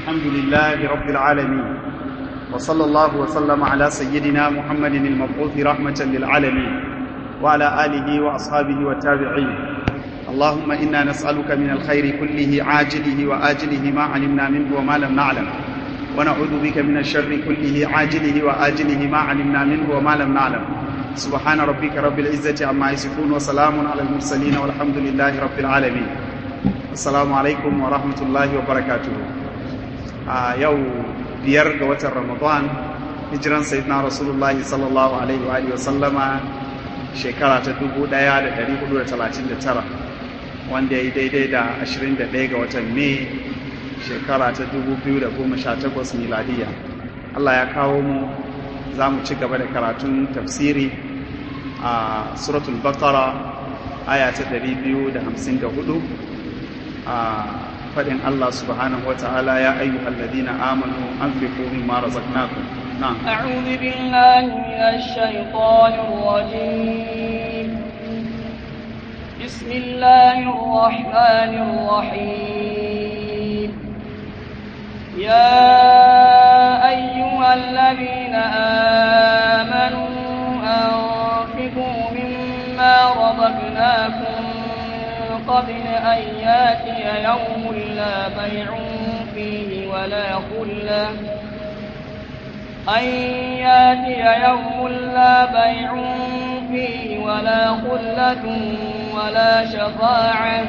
الحمد لله رب العالمين وصلى الله وسلم على سيدنا محمد المبعوث رحمة للعالمين وعلى آله وأصحابه والتابعين اللهم إنا نسألك من الخير كله عاجله وآجله ما علمنا منه وما لم نعلم ونعوذ بك من الشر كله عاجله وآجله ما علمنا منه وما لم نعلم سبحان ربك رب العزة عما يصفون وسلام على المرسلين والحمد لله رب العالمين السلام عليكم ورحمة الله وبركاته آه يو biyar ga watan Ramadan hijiran sayyidina Rasulullahi sallallahu alaihi wa alihi wa sallama shekara ta 1439 wanda ya yi daidai da 21 ga watan Mai shekara ta 2018 miladiya Allah ya kawo mu za mu ci gaba da karatun tafsiri a suratul baqara aya ta 254 a faɗin Allah subhanahu wa ta'ala ya ayyuhal ladina amanu anfiqu mimma razaqnakum na'am أعوذ بالله من الشيطان الرجيم بسم الله الرحمن الرحيم يا أيها الذين آمنوا أنفقوا مما رزقناكم من قبل أن ياتي يوم لا بيع فيه ولا خلة أن ياتي يوم لا بيع فيه ولا خلة ولا شفاعة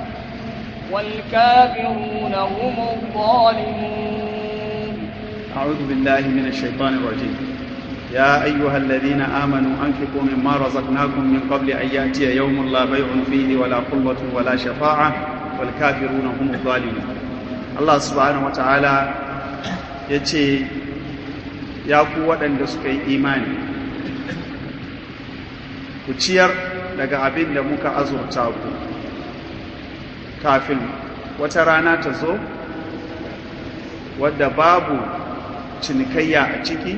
والكافرون هم الظالمون أعوذ بالله من الشيطان الرجيم يا أيها الذين آمنوا أنفقوا مما رزقناكم من قبل أن يأتي يوم لا بيع فيه ولا قوة ولا شفاعة والكافرون هم الظالمون الله سبحانه وتعالى يتي يا قوة أن سكي إيماني كتير daga abin da muka azurta ku kafin wata rana ta zo wadda babu cinikayya a ciki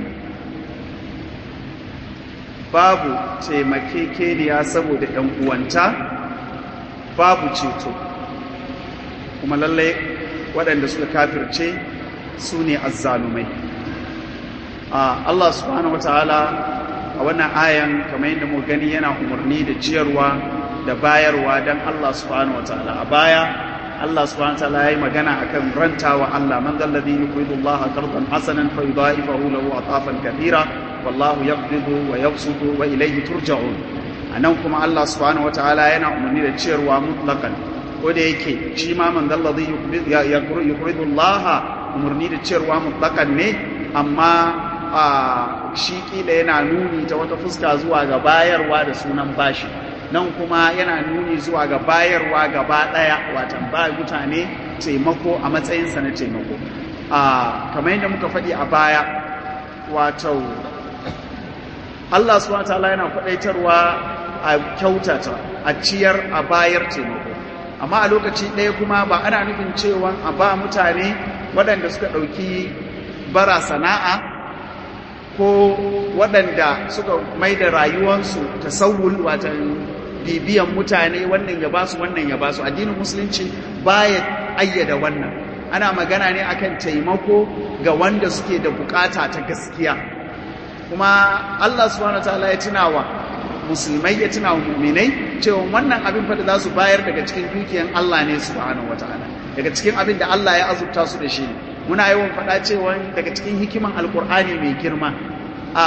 babu taimakekeniya saboda ‘yan uwanta babu ceto kuma lallai waɗanda suka kafirce su ne azzalumai Allah subhanahu wa ta'ala a wannan ayan kamar yadda mu gani yana umarni da ciyarwa da bayarwa don Allah subhanahu wa ta'ala a baya Allah subhanahu wa ta'ala yayi magana akan rantawa Allah man dalladhi yuqidu Allah qardan hasanan fa yudha'ifahu lahu atafan kathira wallahu yaqbidu wa yabsutu wa ilayhi turja'un anan kuma Allah subhanahu wataala yana umarni da ciyarwa mutlaqan ko da yake shi ma man dalladhi yuqridu Allah umarni da ciyarwa mutlaqan ne amma a shi kila yana nuni ta wata fuska zuwa ga bayarwa da sunan bashi nan kuma yana nuni zuwa ga bayarwa gaba daya watan ba mutane taimako a matsayinsa na taimako a kamar yadda muka faɗi a baya wato Allah subhanahu wataala yana kwadaitarwa a kyautata a ciyar a bayar taimako amma a lokaci ɗaya kuma ba ana nufin cewa a ba mutane waɗanda suka ɗauki bara sana'a ko waɗanda suka mai da rayuwansu tasawul watan bibiyan mutane wannan ya basu wannan ya basu addinin musulunci baya ayyada wannan ana magana ne akan taimako ga wanda suke da bukata ta gaskiya kuma Allah subhanahu wataala ya tunawa musulmai ya tunawa mu'minai cewa wannan abin fa da za su bayar daga cikin dukiyan Allah ne subhanahu wataala daga cikin abin da Allah ya azurta su da shi ne muna yawan faɗa cewa daga cikin hikiman alkur'ani mai girma a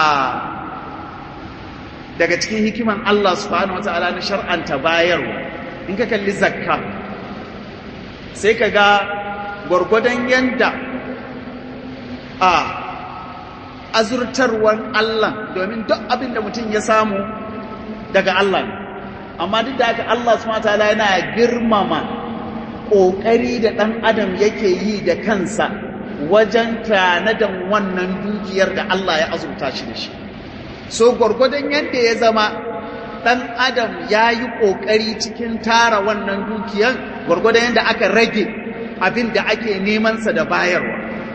daga cikin hikiman Allah subhanahu wataala na shar'anta bayarwa in ka kalli zakka sai ka ga gwargwadon yanda a azurtarwar Allah domin duk abin da mutum ya samu daga Allah ne amma duk da haka Allah subhanahu wataala yana girmama ƙoƙari da ɗan adam yake yi da kansa wajen tanadan wannan dukiyar da Allah ya azurta shi da shi so gwargwadon yadda ya zama ɗan adam ya yi ƙoƙari cikin tara wannan dukiyar gwargwadon yadda aka rage abin da ake nemansa da bayarwa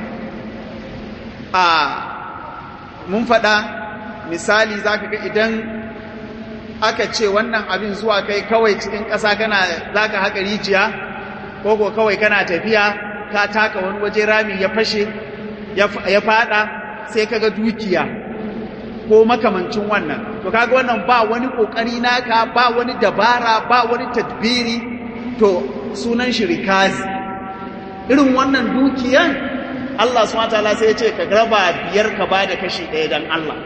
a mun faɗa misali za ka ga idan aka ce wannan abin zuwa kai kawai cikin ƙasa kana za ka haƙa rijiya ko ko kawai kana tafiya ka taka wani waje rami ya fashe ya fada sai kaga dukiya ko makamancin wannan to kaga wannan ba wani kokari naka ba wani dabara ba wani tadbiri to sunan shi rikazi irin wannan dukiyan Allah subhanahu wataala sai ya ce ka raba biyar ka bada kashi ɗaya dan Allah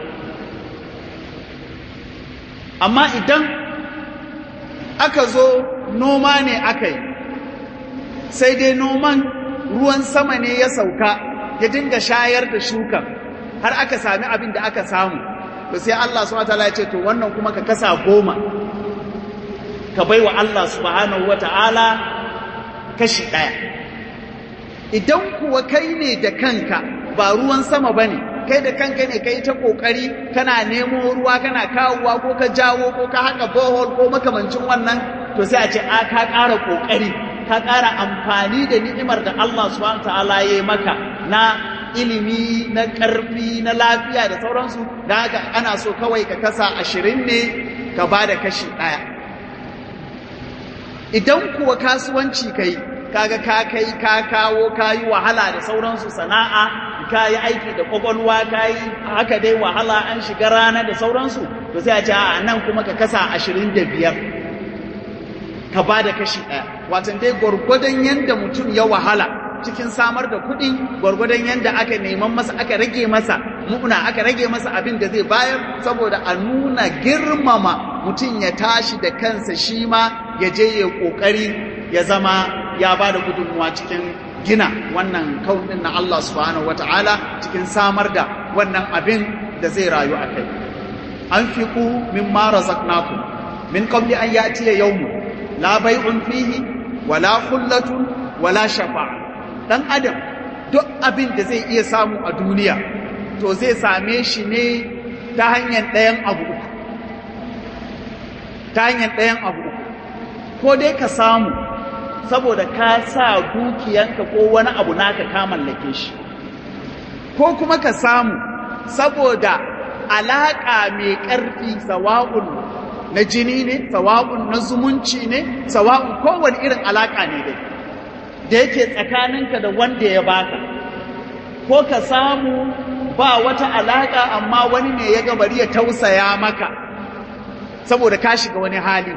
amma idan aka zo noma ne aka yi sai dai noman ruwan sama ne ya sauka ya dinga shayar da shukan har aka sami abin da aka samu to sai Allah subhanahu wataala ya ce to wannan kuma ka kasa goma ka bai wa Allah subhanahu wataala kashi ɗaya idan kuwa kai ne da kanka ba ruwan sama bane kai da kanka ne kai ta kokari kana nemo ruwa kana kawowa ko ka jawo ko ka haka bohol ko makamancin wannan to sai a ce a ka ƙara kokari ka ƙara amfani da ni'imar da Allah subhanahu ta'ala ya yi maka na ilimi na ƙarfi na lafiya da sauransu da haka ana so kawai ka kasa ashirin ne ka ba da kashi ɗaya idan kuwa kasuwanci ka yi kaga ka kai ka kawo ka yi wahala da sauransu sana'a ka yi aiki da kwakwalwa ka yi haka dai wahala an shiga rana da sauransu to sai a ce a nan kuma ka kasa ashirin da biyar ka ba da kashi ɗaya watan dai gwargwadon yadda mutum ya wahala cikin samar da kuɗi gwargwadon yadda aka neman masa aka rage masa muna aka rage masa abin da zai bayar saboda a nuna girmama mutum ya tashi da kansa shi ma ya je ya ƙoƙari ya zama ya ba da gudunmuwa cikin gina wannan kaunin na Allah subhanahu wata'ala cikin samar da wannan abin da zai rayu a kai an fi ku min mara zaknaku min qabli an ya'tiya yawmu la bai'un fihi wala khullatun wala shafa'a dan adam duk abin da zai iya samu a duniya to zai same shi ne ta hanyar ɗayan abu uku ta hanyar ɗayan abu uku ko dai ka samu saboda ka sa dukiyanka ko wani abu naka ka mallake shi ko kuma ka samu saboda alaƙa mai ƙarfi sawa'un na jini ne sawa'un na zumunci ne sawa'un kowane irin alaƙa ne dai da yake tsakaninka da wanda ya baka ko ka samu ba wata alaƙa amma wani ne ya gabari ya tausaya maka saboda ka shiga wani hali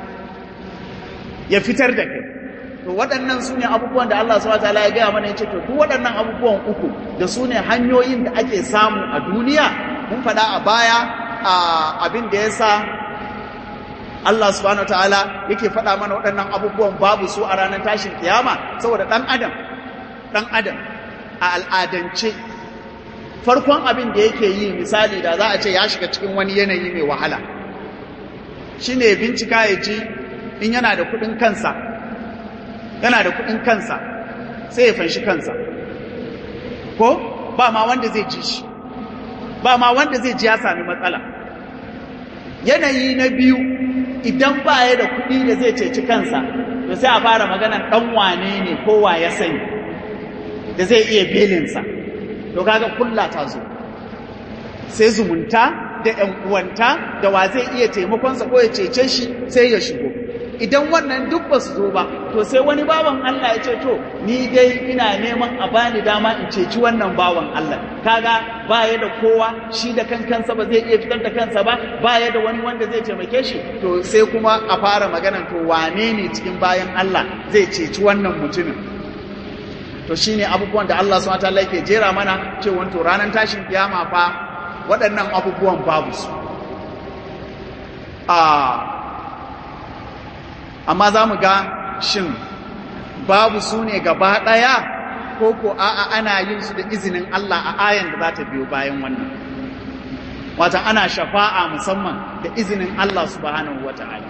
ya fitar da kai to waɗannan su ne abubuwan da Allah subhanahu wataala ya gaya mana ya ce to duk waɗannan abubuwan uku da su ne hanyoyin da ake samu a duniya mun faɗa a baya a abin da ya sa Allah subhanahu wataala yake faɗa mana waɗannan abubuwan babu su a ranar tashin kiyama saboda ɗan adam ɗan adam a al'adance farkon abin da yake yi misali da za a ce ya shiga cikin wani yanayi mai wahala shine bincika ya ji in yana da kuɗin kansa yana da kuɗin kansa sai ya fanshi kansa ko ba ma wanda zai ji shi ba ma wanda zai ji ya sami matsala yanayi na biyu idan ba ya da kuɗi da zai ceci kansa to sai a fara maganar ɗan wane ne kowa ya sani da zai iya belinsa to kaga kulla ta zo sai zumunta da ‘yan uwanta da wa zai iya taimakonsa ko ya cece shi sai ya shigo idan wannan duk ba su zo ba to sai wani bawan Allah ya ce to ni dai ina neman a bani dama in ceci wannan bawan Allah kaga baya da kowa shi da kan kansa ba zai iya fitar da kansa ba baya da wani wanda zai taimake shi to sai kuma a fara magana to wane ne cikin bayan Allah zai ceci wannan mutumin to shine abubuwan da Allah subhanahu wataala yake jera mana cewa to ranar tashin kiyama fa waɗannan abubuwan babu su amma za mu ga shin babu su ne gaba ɗaya ko ko a'a ana yin su da izinin Allah a ayan da za ta biyo bayan wannan wata ana shafa'a musamman da izinin Allah subhanahu wa ta'ala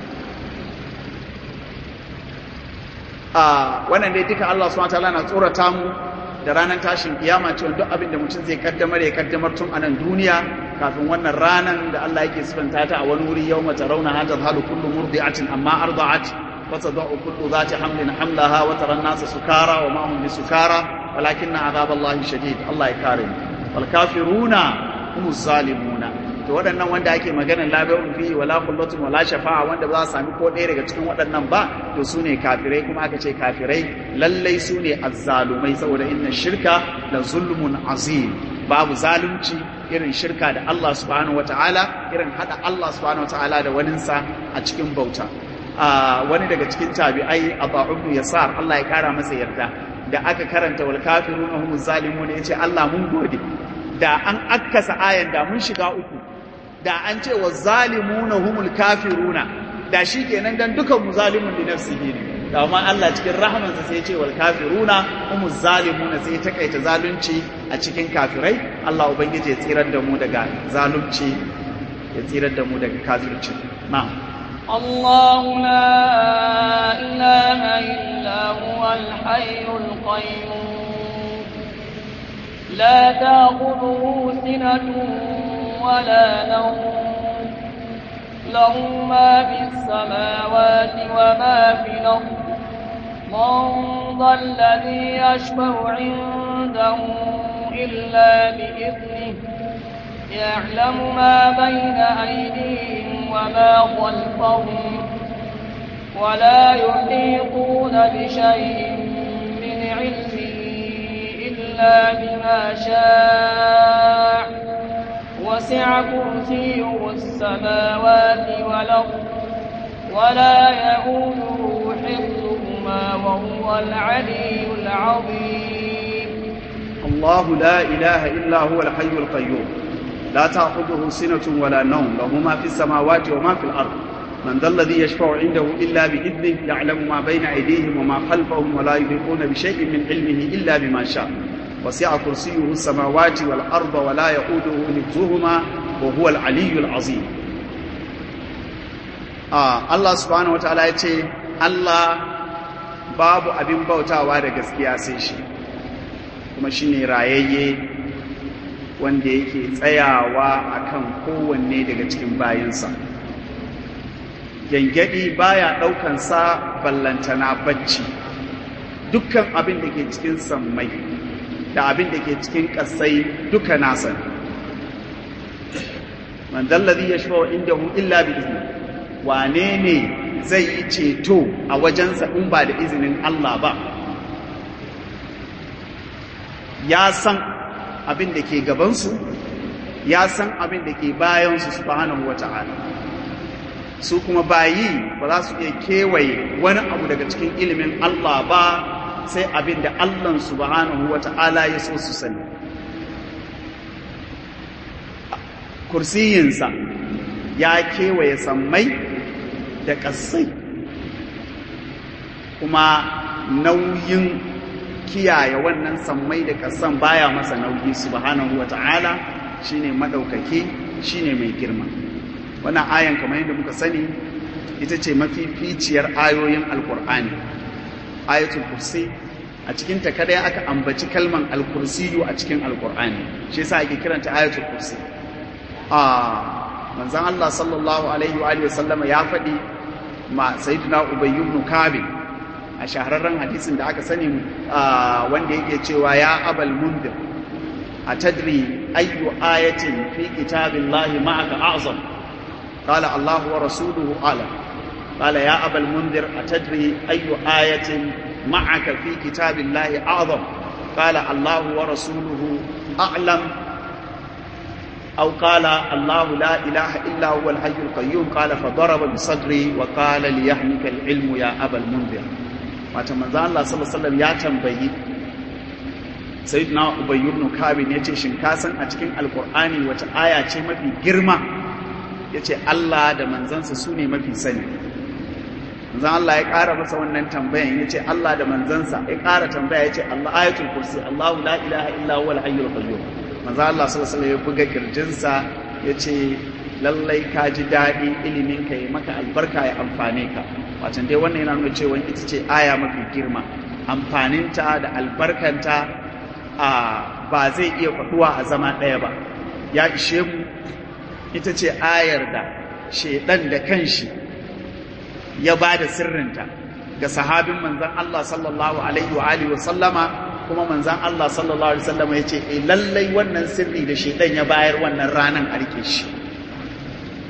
wannan dai duka Allah subhanahu wa ta'ala na tsorata mu da ranar tashin kiyama cewa duk abin da mutum zai kaddamar ya kaddamar tun a nan duniya kafin wannan ranar da Allah yake sifanta ta a wani wuri yau mata rauna hajar halu kullu murdi'atin amma arda'at fa tadau kullu zati hamlin hamlaha wa tara nasa sukara wa ma hum bisukara walakinna azaballahi shadid Allah ya kare mu wal kafiruna hum zalimuna to waɗannan wanda ake maganar labarin fi wala kullatun wala shafa'a wanda ba za su sami ko ɗaya daga cikin waɗannan ba to su ne kafirai kuma aka ce kafirai lallai su ne azzalumai saboda inna shirka la zulmun azim babu zalunci irin shirka da Allah subhanahu wataala irin hada Allah subhanahu wataala da waninsa a cikin bauta wani daga cikin tabi'ai Abu Ibn Yasar Allah ya kara masa yarda da aka karanta wal kafiruna humuz zalimun yace Allah mun gode da an akkasa ayan da mun shiga uku da an ce wa zalimuna humul kafiruna da shi kenan dan dukan mu zalimun li nafsihi ne da amma Allah cikin rahamansa sai ya ce wal kafiruna humuz zalimuna sai ya takaita zalunci a cikin kafirai Allah ubangiji ya tsirar da mu daga zalunci ya tsirar da mu daga kafirci na'am الله لا إله إلا هو الحي القيوم لا تأخذه سنة ولا نوم له ما في السماوات وما في الأرض من ذا الذي يشفع عنده إلا بإذنه يعلم ما بين أيديهم وما خلفهم ولا يحيطون بشيء من علمه إلا بما شاء وسع كرسيه السماوات والأرض ولا يئوده حفظهما وهو العلي العظيم الله لا إله إلا هو الحي القيوم لا تأخذه سنة ولا نوم له ما في السماوات وما في الأرض من ذا الذي يشفع عنده إلا بإذنه يعلم ما بين أيديهم وما خلفهم ولا يحيطون بشيء من علمه إلا بما شاء وسع كرسيه السماوات والأرض ولا يؤوده حفظهما وهو العلي العظيم آه الله سبحانه وتعالى يتي الله babu abin bautawa da gaskiya sai shi kuma shine rayayye wanda yake tsayawa akan kowanne daga cikin bayansa gyangyaɗi baya ɗaukansa ballantana bacci dukkan abin da ke cikin sammai da abin da ke cikin ƙasai duka nasa man dallazi ya shafa inda hu illa bi izni wane ne zai yi ceto a wajensa in ba da izinin Allah ba ya san abin da ke gabansu ya san abin da ke bayansu subhanahu wata'ala su kuma bayi ba za su iya kewaye wani abu daga cikin ilimin Allah ba sai abin da Allah subhanahu wata'ala ya so su sani kursiyinsa ya kewaye sammai da ƙasai kuma nauyin kiyaye wannan sammai da ƙasan baya masa nauyi subhanahu wata'ala shine madaukake shine mai girma wannan ayan kamar yadda muka sani ita ce mafificiyar ayoyin alkur'ani ayatul kursi a cikin ta kadai aka ambaci kalman alkursiyu a cikin alkur'ani shi yasa ake kiranta ayatul kursi a manzon Allah sallallahu alaihi wa alihi wasallama ya faɗi ma sayyidina ubay ibn kabi a shahararren hadisin da aka sani wanda yake cewa ya abal mundir atadri ayyu ayatin fi kitabillahi ma'aka a'zam قال الله ورسوله أعلم قال يا أبا المنذر أتدري أي آية معك في كتاب الله أعظم قال الله ورسوله أعلم أو قال الله لا إله إلا هو الحي القيوم قال فضرب بصدري وقال ليحمك العلم يا أبا المنذر وتمنى الله صلى الله عليه وسلم يا تنبيه سيدنا أبي بن كعب يتي شنكاسا أتكين القرآن وتآية mafi girma ya ce Allah da manzansa su ne mafi sani manzan Allah ya ƙara masa wannan tambayan ya ce Allah da manzansa ya ƙara tambaya ya ce Allah ayatul kursi Allahu la ilaha illa huwa al-hayyul qayyum manzan Allah sallallahu alaihi ya buga kirjinsa ya ce lallai ka ji daɗi ilimin ka yi maka albarka ya amfane ka wacan dai wannan yana nuna cewa ita ce aya mafi girma amfaninta da albarkanta a ba zai iya faɗuwa a zama ɗaya ba ya ishe mu ita ce ayar da shaidan da kanshi ya ba da sirrinta ga sahabin manzan Allah sallallahu alaihi wa alihi wa sallama kuma manzan Allah sallallahu alaihi wa sallama ya ce e lallai wannan sirri da shaidan ya bayar wannan ranan a rike shi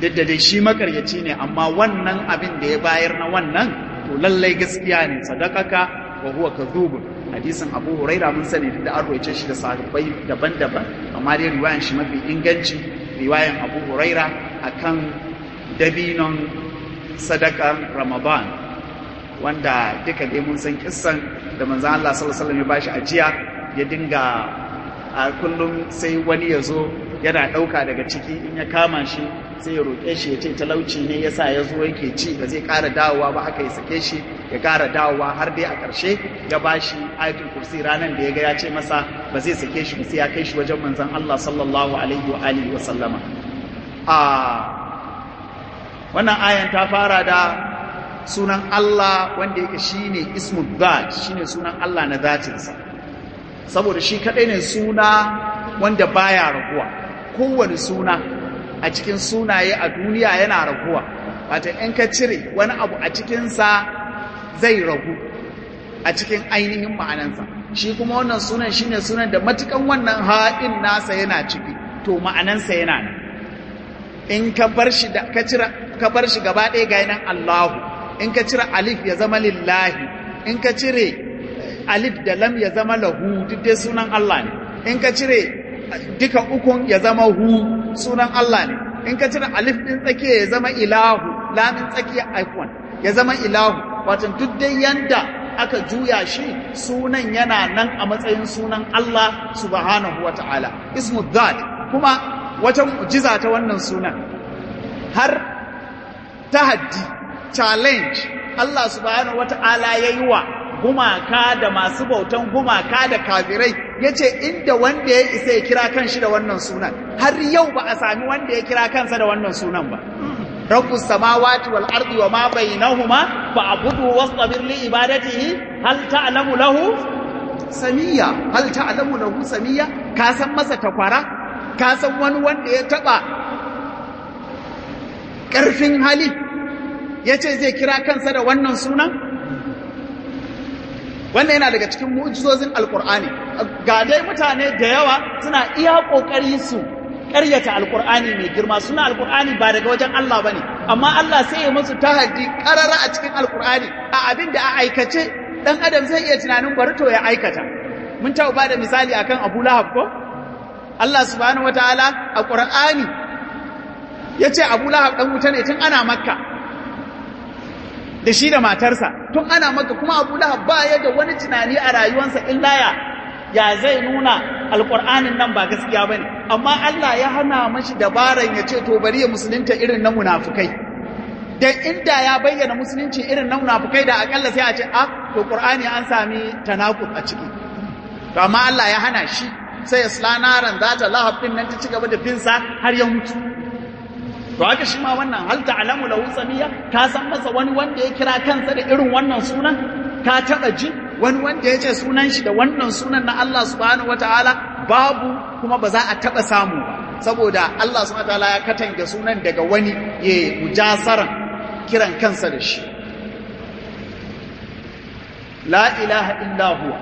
duk da dai shi makaryaci ne amma wannan abin da ya bayar na wannan to lallai gaskiya ne sadakaka wa huwa kadhubun hadisin Abu Huraira mun sani da an roice shi da sahabbai daban-daban amma dai riwayan shi mafi inganci riwayan Abu Huraira akan dabinon sadakan Ramadan wanda duka dai mun san kissan da manzon Allah sallallahu alaihi wasallam ya bashi ajiya ya dinga a kullum sai wani ya zo yana ɗauka daga ciki in ya kama shi sai ya roƙe shi ya ce talauci ne ya sa ya zo yake ci ba zai ƙara dawowa ba aka yi sake shi ya ƙara dawowa har dai a ƙarshe ya ba shi ayatul kursi ranar da ya ga ya ce masa ba zai sake shi ba sai ya kai shi wajen manzon Allah sallallahu alaihi wa alihi wa sallama a wannan ayan ta fara da sunan Allah wanda yake shine ismul zat shine sunan Allah na zatinsa saboda shi kadai ne suna wanda baya raguwa kowane suna a cikin sunaye a duniya yana raguwa wata in ka cire wani abu a cikinsa zai ragu a cikin ainihin ma'anansa shi kuma wannan sunan shine sunan da matukan wannan haɗin nasa yana ciki to ma'anansa yana nan in ka bar shi da ka cire ka bar shi gaba ɗaya ga nan Allahu in ka cire alif ya zama lillahi in ka cire alif da lam ya zama lahu duk dai sunan Allah ne in ka cire duka ukun ya zama hu sunan Allah ne in ka cire alif din tsakiya ya zama ilahu lamin tsakiya aikon ya zama ilahu wato duk dai yanda aka juya shi sunan yana nan a matsayin sunan Allah subhanahu wata'ala ismu dhat kuma wata mu'jiza ta wannan sunan har tahaddi challenge Allah subhanahu wata'ala yayi wa gumaka da masu bautan gumaka da kafirai ya ce inda wanda ya isa ya kira kanshi da wannan sunan har yau ba a sami wanda ya kira kansa da wannan sunan ba rabbus samawati wal ardi wa ma bainahuma fa'budu wastabir li ibadatihi hal ta'lamu lahu samiya hal ta'lamu lahu samiya ka san masa takwara ka san wani wanda ya taba karfin hali yace zai kira kansa da wannan sunan wannan yana daga cikin mu'jizozin alkur'ani ga dai mutane da yawa suna iya kokari su ƙaryata alkur'ani mai girma suna alkur'ani ba daga wajen Allah bane amma Allah sai ya musu tahaddi karara a cikin alkur'ani a abin da a aikace dan adam zai iya tunanin bari to ya aikata mun taɓa ba da misali akan Abu Lahab ko Allah subhanahu wataala a Qur'ani yace Abu Lahab dan wuta ne tun ana Makka da shi da matarsa tun ana maka kuma abu lahab ba ya da wani tunani a rayuwarsa illa ya ya zai nuna alƙur'anin nan ba gaskiya ba ne amma Allah ya hana mashi dabaran ya ce to bari ya musulunta irin na munafukai dan inda ya bayyana musulunci irin na munafukai da akalla sai a ce a to qur'ani an sami tanakub a ciki to amma Allah ya hana shi sai ya slanaran zata lahab din nan ta ci gaba da binsa har ya mutu to haka shi ma wannan hal ta'lamu lahu samiya ka san masa wani wanda ya kira kansa da irin wannan sunan ka taba ji wani wanda ya ce sunan shi da wannan sunan na Allah subhanahu wataala babu kuma ba za a taba samu ba saboda Allah subhanahu wataala ya katange sunan daga wani ya mujasaran kiran kansa da shi la ilaha illa huwa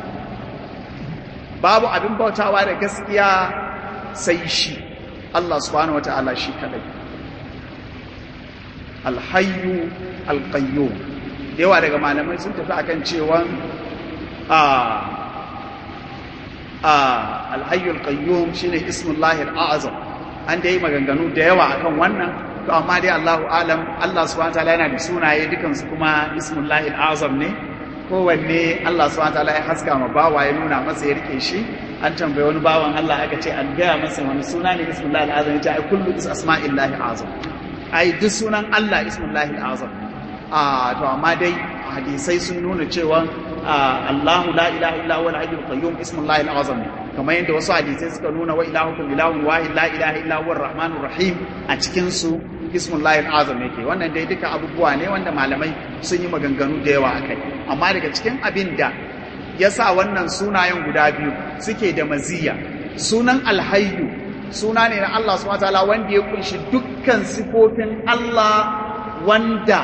babu abin bautawa da gaskiya sai shi Allah subhanahu wataala shi kadai alhayyu alqayyum yawa daga malamai sun tafi akan cewa a a alhayyu alqayyum shine ismullahi alazam an dai maganganu da yawa akan wannan to amma dai Allahu alam Allah subhanahu wataala yana da sunaye dukan su kuma ismullahi alazam ne kowanne Allah subhanahu wataala ya haska ma bawa ya nuna masa ya rike shi an tambaye wani bawan Allah aka ce an gaya masa wani suna ne ismullahi alazam ya ce ai kullu asma'illahi azam ai duk sunan Allah ismullahi azam a to amma dai hadisai sun nuna cewa Allahu la ilaha illa huwa al-hayyul qayyum ismullahi azam kamar yadda wasu hadisai suka nuna wa ilahukum ilahun wahid la ilaha illa huwa ar-rahmanur rahim a cikin su ismullahi azam yake wannan dai duka abubuwa ne wanda malamai sun yi maganganu da yawa akai amma daga cikin abin da yasa wannan sunayen guda biyu suke da maziya sunan alhayyu suna ne na Allah subhanahu wataala wanda ya kunshi dukkan sifofin Allah wanda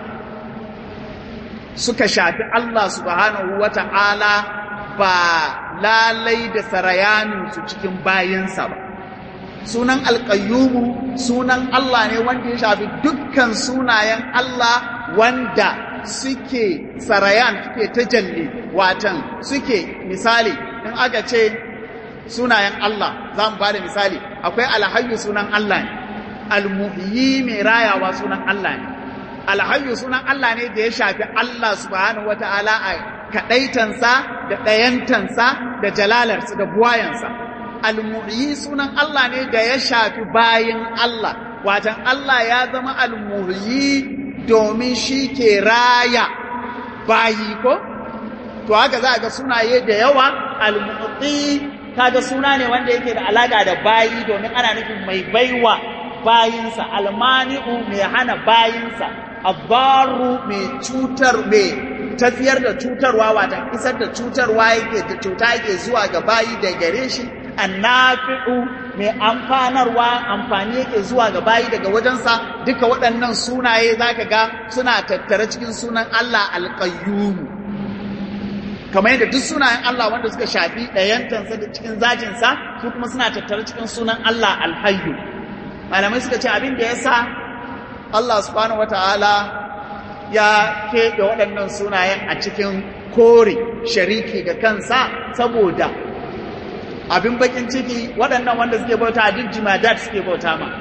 suka shafi Allah subhanahu wata'ala ba lalai da sarayaninsu cikin bayinsa ba sunan alƙayyumu sunan Allah ne wanda ya shafi dukkan sunayen Allah wanda suke sarayan suke tajalli watan suke misali in aka ce sunayen Allah za mu ba da misali akwai alhayyu sunan Allah ne almuhyi mai rayawa sunan Allah ne alhayyu sunan Allah ne da ya shafi Allah subhanahu wata'ala a kaɗaitansa da ɗayantansa da jalalarsa da buwayansa almuhyi sunan Allah ne da ya shafi bayin Allah watan Allah ya zama almuhyi domin shi ke raya bayi ko to haka za a ga sunaye da yawa almuhyi kaga suna ne wanda yake da alaka da bayi domin ana nufin mai baiwa bayinsa almani'u mai hana bayinsa abbaru mai cutar mai tafiyar da cutarwa wata isar da cutarwa yake da cuta yake zuwa ga bayi da gare shi annafi'u mai amfanarwa amfani yake zuwa ga bayi daga wajensa duka waɗannan sunaye zaka ga suna tattare cikin sunan Allah alqayyum kamar yadda duk sunayen Allah wanda suka shafi ɗayantansa da cikin zatinsa su kuma suna tattare cikin sunan Allah alhayyu malamai suka ce abin da yasa Allah subhanahu wataala ya keɓe waɗannan sunayen a cikin kore shariki ga kansa saboda abin bakin ciki waɗannan wanda suke bauta duk jimadat suke bauta ma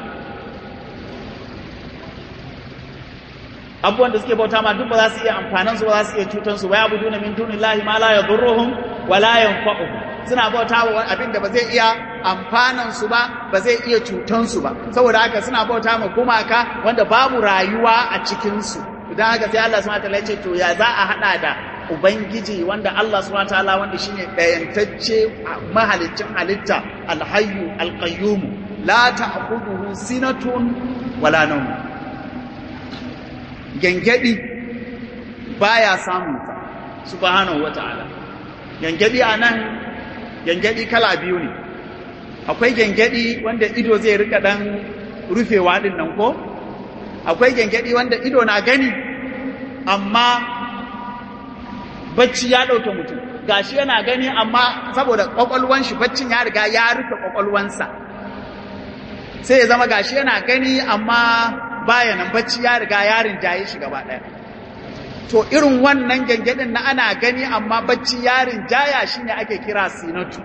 abubuwan da suke bauta ma duk ba za su iya amfanan su ba za su iya cutan su waya buduna min dunillahi ma la yadurruhum wa la yanfa'uhum suna bauta wa abin da ba zai iya amfanan su ba ba zai iya cutan su ba saboda haka suna bauta ma gumaka wanda babu rayuwa a cikin su idan haka sai Allah subhanahu wataala ya ce to ya za a hada da ubangiji wanda Allah subhanahu wataala wanda shine dayantacce mahaliccin halitta alhayyu alqayyum la ta'khudhuhu sinatun wala nawm gengedi baya samun sa subhanahu wataala gengedi anan gengedi kala biyu ne akwai gengedi wanda ido zai rika dan rufewa din nan ko akwai gengedi wanda ido na gani amma bacci ya ɗauke mutum gashi yana gani amma saboda ƙwaƙwalwan shi baccin ya riga ya rufe ƙwaƙwalwansa sai ya zama gashi yana gani amma baya nan bacci ya riga ya rinjaye shi gaba ɗaya to irin wannan gengedin na ana gani amma bacci ya rinjaya shine ake kira sinatu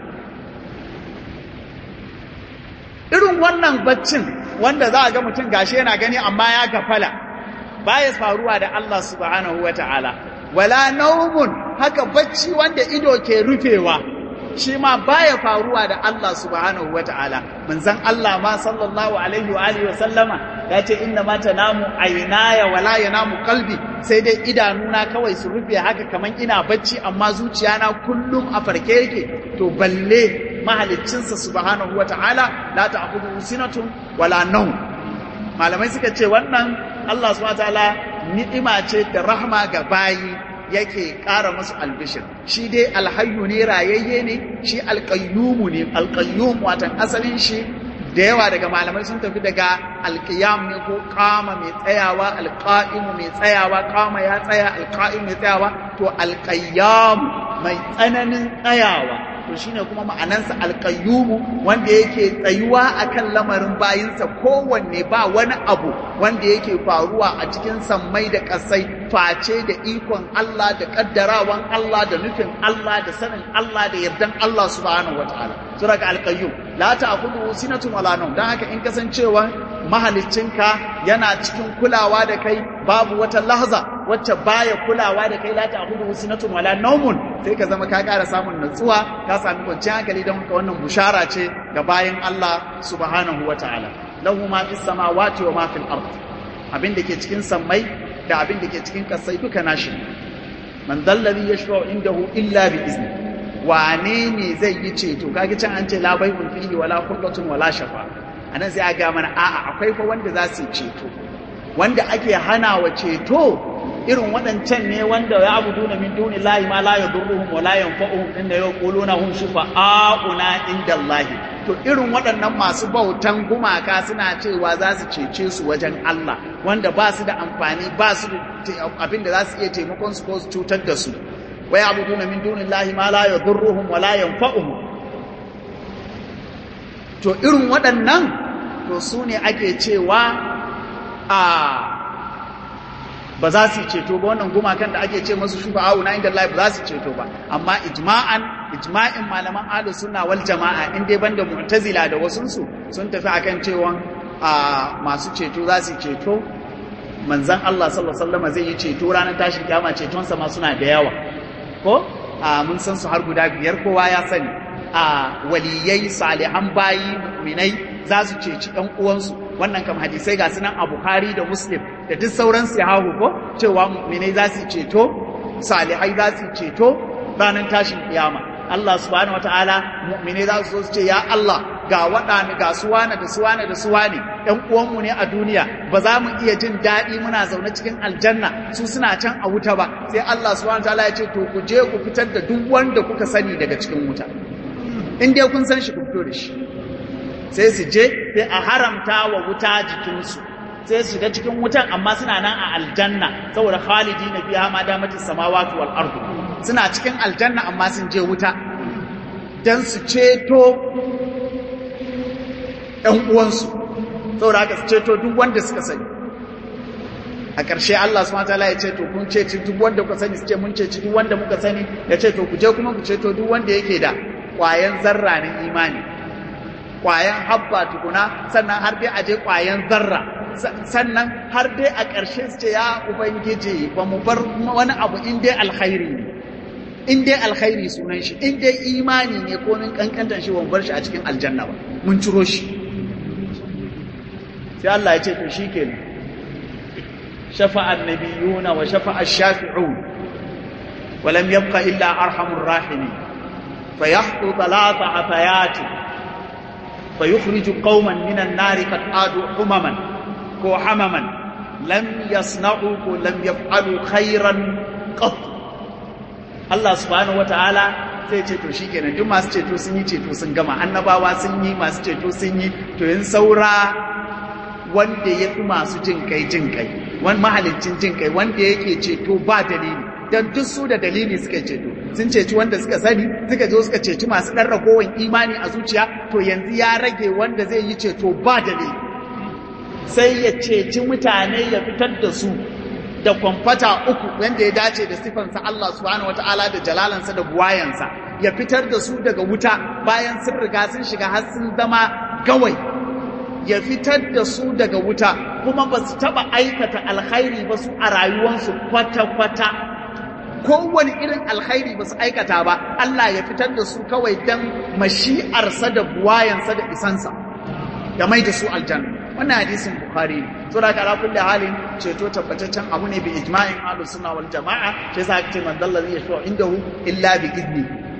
irin wannan baccin wanda za a ga mutum gashi yana gani amma ya gafala baya faruwa da Allah subhanahu wata'ala wala naumun haka bacci wanda ido ke rufewa shi ma baya faruwa da Allah subhanahu wata'ala manzon Allah ma sallallahu alaihi wa alihi wa sallama ya ce inna ma tanamu aynaya wala yanamu qalbi sai dai idanuna kawai su rufe haka kaman ina bacci amma zuciyana kullum a farke yake to balle mahaliccinsa subhanahu wata'ala la ta'khudhu sinatun wala nawm malamai suka ce wannan Allah subhanahu wata'ala ni'ima ce da rahma ga bayi yake ƙara musu albishir shi dai alhayyu ne rayayye ne shi alƙayyumu ne alƙayyum watan asalin shi da yawa daga malamai sun tafi daga alƙiyam ne ko kama mai tsayawa alƙa'imu mai tsayawa kama ya tsaya alƙa'im mai tsayawa to alƙayyam mai tsananin tsayawa to shine kuma ma'anansa alƙayyumu wanda yake tsayuwa akan lamarin bayinsa kowanne ba wani abu wanda yake faruwa a cikin sammai da ƙasai face da ikon Allah da ƙaddarawan Allah da nufin Allah da sanin Allah da yardan Allah subhanahu wataala sura ga alqayyum la ta'khudhu sinatun wala nawm dan haka in kasancewa mahaliccinka yana cikin kulawa da kai babu wata lahza wacce baya kulawa da kai la ta'khudhu sinatun wala nawmun sai ka zama ka ƙara samun natsuwa ka sami kwanciyar hankali don haka wannan bushara ce ga bayan Allah subhanahu wataala lahu ma fis samawati wa ma fil ard abin da ke cikin sammai da abin da ke cikin kasai duka nashi man dallabi yashfa'u indahu illa bi izni wane ne zai yi ceto kage can an ce la bai'un fihi wala khullatun wala shafa anan sai a ga mana a'a akwai fa wanda za su ceto wanda ake hana wa ceto irin waɗancan ne wanda ya abu duna min duni lahi ma la yadurruhum wa la yanfa'uhum inda yaquluna hum shufa'auna inda Allah to irin waɗannan masu bautan gumaka suna cewa za su cece su wajen Allah wanda ba su da amfani ba su da abin da za su iya taimakon su ko su cutar da su wa ya'buduna min dunillahi ma la yadurruhum wa la yanfa'uhum to irin waɗannan to su ne ake cewa a ba za su ceto ba wannan gumakan da ake ce masu shufa'a'u na inda Allah ba za su ceto ba amma ijma'an ijma'in malaman ahlus sunna wal jama'a in dai banda mu'tazila da wasunsu sun tafi akan cewa a masu ceto za su ceto manzan Allah sallallahu alaihi wasallam zai yi ceto ranar tashin kiyama cetonsa ma suna da yawa ko a mun san su har guda biyar kowa ya sani a waliyai salihan bayi mu'minai za su ceci ɗan uwansu wannan kam hadisai ga sunan a Bukhari da Muslim da duk sauran sahahu ko cewa mu'minai za su ceto salihai za su ceto ranar tashin kiyama Allah subhanahu wataala mu'minai za su zo su ce ya Allah ga waɗanda ga suwana da suwana da suwane ɗan uwanmu ne a duniya ba za mu iya jin daɗi muna zaune cikin aljanna su suna can a wuta ba sai Allah subhanahu wataala ya ce to ku je ku fitar da duk wanda kuka sani daga cikin wuta in dai kun san shi ku fito da shi sai su je sai a haramta wa wuta jikinsu sai su shiga cikin wutan amma suna nan a aljanna saboda khalidi na biya ma damatin samawati wal ardu suna cikin aljanna amma sun je wuta dan su ceto ɗan uwansu saboda haka su ceto duk wanda suka sani a ƙarshe Allah subhanahu wataala ya ce to kun ceci duk wanda kuka sani su ce mun ceci duk wanda muka sani ya ce to ku je kuma ku ceto duk wanda yake da ƙwayan zarra na imani ƙwayan habba tukuna sannan har dai a je ƙwayan zarra sannan har dai a ƙarshe su ce ya ubangiji ba mu bar wani abu in dai alkhairi ne in dai alkhairi sunan shi in dai imani ne ko min kankantar shi ban bar shi a cikin aljanna ba mun ciro shi sai Allah ya ce to shikenan shafa'a annabiyuna wa shafa'a ash-shafi'un wa lam yabqa illa arhamur rahimin fayahdu thalatha afayat fayukhriju qauman minan nari qad adu humaman ko hamaman lam yasna'u ko lam yaf'alu khairan qat Allah subhanahu wataala sai ce to shikenan duk masu ceto sun yi ceto sun gama annabawa sun yi masu ceto sun yi to yin saura wanda ya fi masu jin kai jin kai wani mahalicin jin kai wanda yake ceto ba dalili don duk su da dalili suka ceto sun ceci wanda suka sani suka zo suka ceci masu ɗan ragowar imani a zuciya to yanzu ya rage wanda zai yi ceto ba dalili sai ya ceci mutane ya fitar da su da kwamfata uku wanda ya dace da sifansa Allah subhanahu wataala da jalalansa da buwayansa ya fitar da su daga wuta bayan sun riga sun shiga har sun zama gawai ya fitar da su daga wuta kuma ba su taɓa aikata alkhairi ba su a rayuwarsu kwata-kwata kowane irin alkhairi ba su aikata ba Allah ya fitar da su kawai don mashi'arsa da buwayansa da isansa ya mai da su aljanna wannan hadisin bukhari ne so da kala kulli halin ceto tabbataccen abu ne bi ijma'in ahlus sunna wal jama'a sai sa ce man dalla zai yashu indahu illa bi idni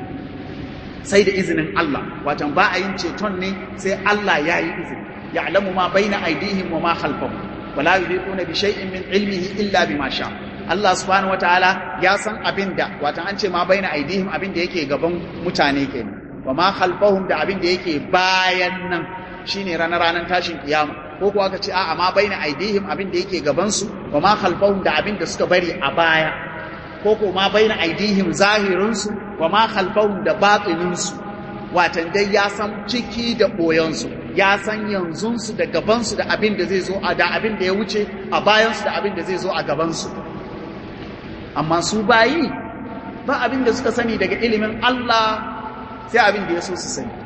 sai da izinin Allah watan ba a yin ceton ne sai Allah ya yi izini ya'lamu ma baina aydihim wa ma khalfahum wala yuhiquna bi shay'in min ilmihi illa bima sha Allah subhanahu wataala ya san abinda watan an ce ma baina aydihim abinda yake gaban mutane kenan wa ma khalfahum da abinda yake bayan nan shine ranar ranar tashin kiyama ko kuwa aka ce a'a ma baina aidihim abin da yake gaban su wa ma khalfahum da abin da suka bari a baya ko ko ma baina aidihim zahirin su wa ma khalfahum da batinin su watan dai ya san ciki da boyan su ya san yanzun su da gaban su da abin da zai zo a da abin da ya wuce a bayan su da abin da zai zo a gaban su amma su bayi ba abin da suka sani daga ilimin Allah sai abin da ya so su sani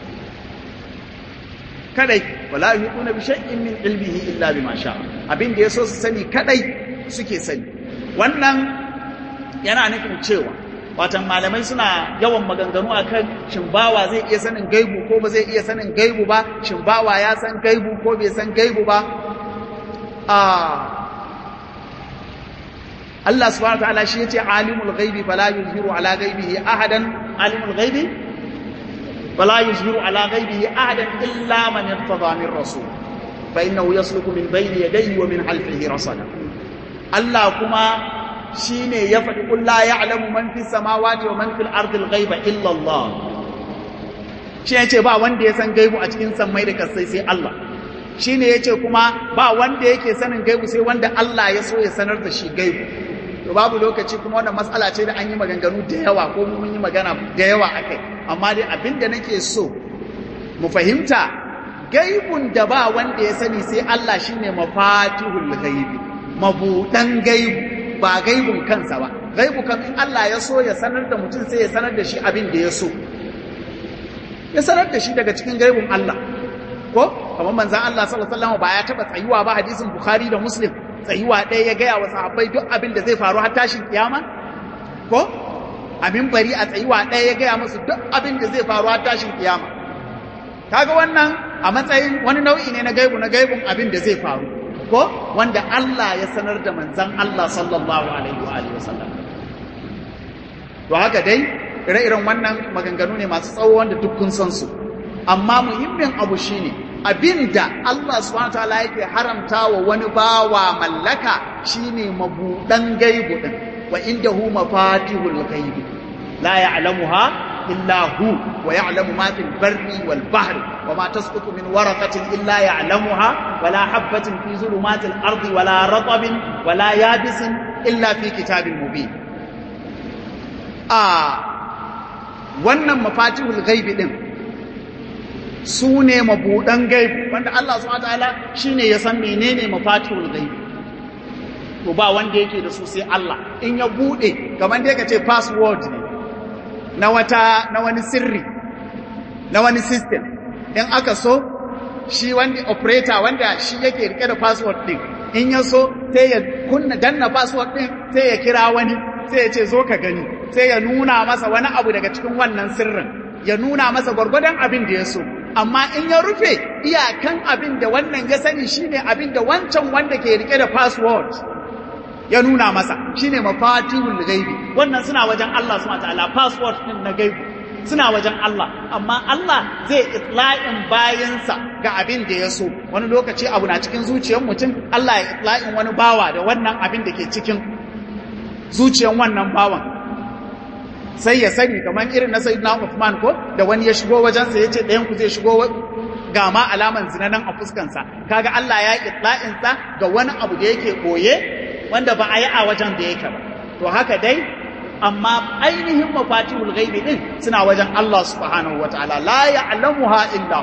kadai wala yuquna bi shay'in min ilmihi illa bima sha abin da yaso su sani kadai suke sani wannan yana nufin cewa watan malamai suna yawan maganganu akan shin bawa zai iya sanin gaibu ko ba zai iya sanin gaibu ba shin bawa ya san gaibu ko bai san gaibu ba a Allah subhanahu wa ta'ala shi yace alimul ghaibi fala yuzhiru ala ghaibihi ahadan alimul ghaibi فلا يظهر على غيبه أحدا إلا من ارتضى من رسول فإنه يسلك من بين يديه ومن خلفه رصدا الله كما شيني يفعل قل لا يعلم من في السماوات ومن في الأرض الغيب إلا الله shi ya ce ba wanda ya san gaibu a cikin sammai da kasai sai Allah shi ne ya ce kuma ba wanda yake sanin gaibu sai wanda Allah ya so ya sanar da shi gaibu to babu lokaci kuma wannan matsala ce da an yi maganganu da yawa ko mun yi magana da yawa akai amma dai abin da nake so mu fahimta gaibun da ba wanda ya sani sai Allah shine mafatihul ghaibi mabudan gaibu ba gaibun kansa ba gaibu kan in Allah ya so ya sanar da mutum sai ya sanar da shi abin da ya so ya sanar da shi daga cikin gaibun Allah ko kamar manzon Allah sallallahu alaihi wasallam ba ya taba tsayuwa ba hadisin Bukhari da Muslim tsayuwa ɗaya ya gaya wa sahabbai duk abin da zai faru har tashin kiyama ko a minbari a tsayuwa ɗaya ya gaya musu duk abin da zai faru har tashin kiyama kaga wannan a matsayin wani nau'i ne na gaibu na gaibun abin da zai faru ko wanda Allah ya sanar da manzan Allah sallallahu alaihi wa alihi wasallam to haka dai ire-iren wannan maganganu ne masu tsawo wanda duk kun san su amma muhimmin abu shine abinda Allah subhanahu wataala yake haramta wa wani bawa mallaka shine mabudan gaibu din wa indahu mafatihul ghaibi la ya'lamuha إلا هو ويعلم ما في البر والبحر وما تسقط من ورقة إلا يعلمها ولا حبة في ظلمات الأرض ولا رطب ولا يابس إلا في كتاب مبين آه wannan mafatihul gaibi din su ne mabudan gaibi wanda Allah subhanahu wataala shine ya san menene mafatihul gaibi to ba wanda yake da su sai Allah in ya bude kamar da yake ce password ne na wata na wani sirri na wani system in aka so shi wani operator wanda shi yake rike da password din in ya so sai ya kunna danna password din sai ya kira wani sai ya ce zo ka gani sai ya nuna masa wani abu daga cikin wannan sirrin ya nuna masa gwargwadon abin da ya so amma in ya rufe iyakan abin da wannan ya sani shine abin da wancan wanda ke rike da password ya nuna masa shine mafatihul ghaibi wannan suna wajen Allah subhanahu wataala password din na gaibi suna wajen Allah amma Allah zai itla'in bayansa ga abin da ya so wani lokaci abu na cikin zuciyar mutum Allah ya itla'in wani bawa da wannan abin da ke cikin zuciyar wannan bawan sai ya sani kamar irin na sayyidina Uthman ko da wani ya shigo wajensa ya ce ɗayan ku zai shigo ga ma alaman zina nan a fuskansa kaga Allah ya itla'in sa ga wani abu da yake koye wanda ba a yi a wajen da yake ba to haka dai amma ainihin mafatihul ghaibi din suna wajen Allah subhanahu wataala la ya'lamuha illa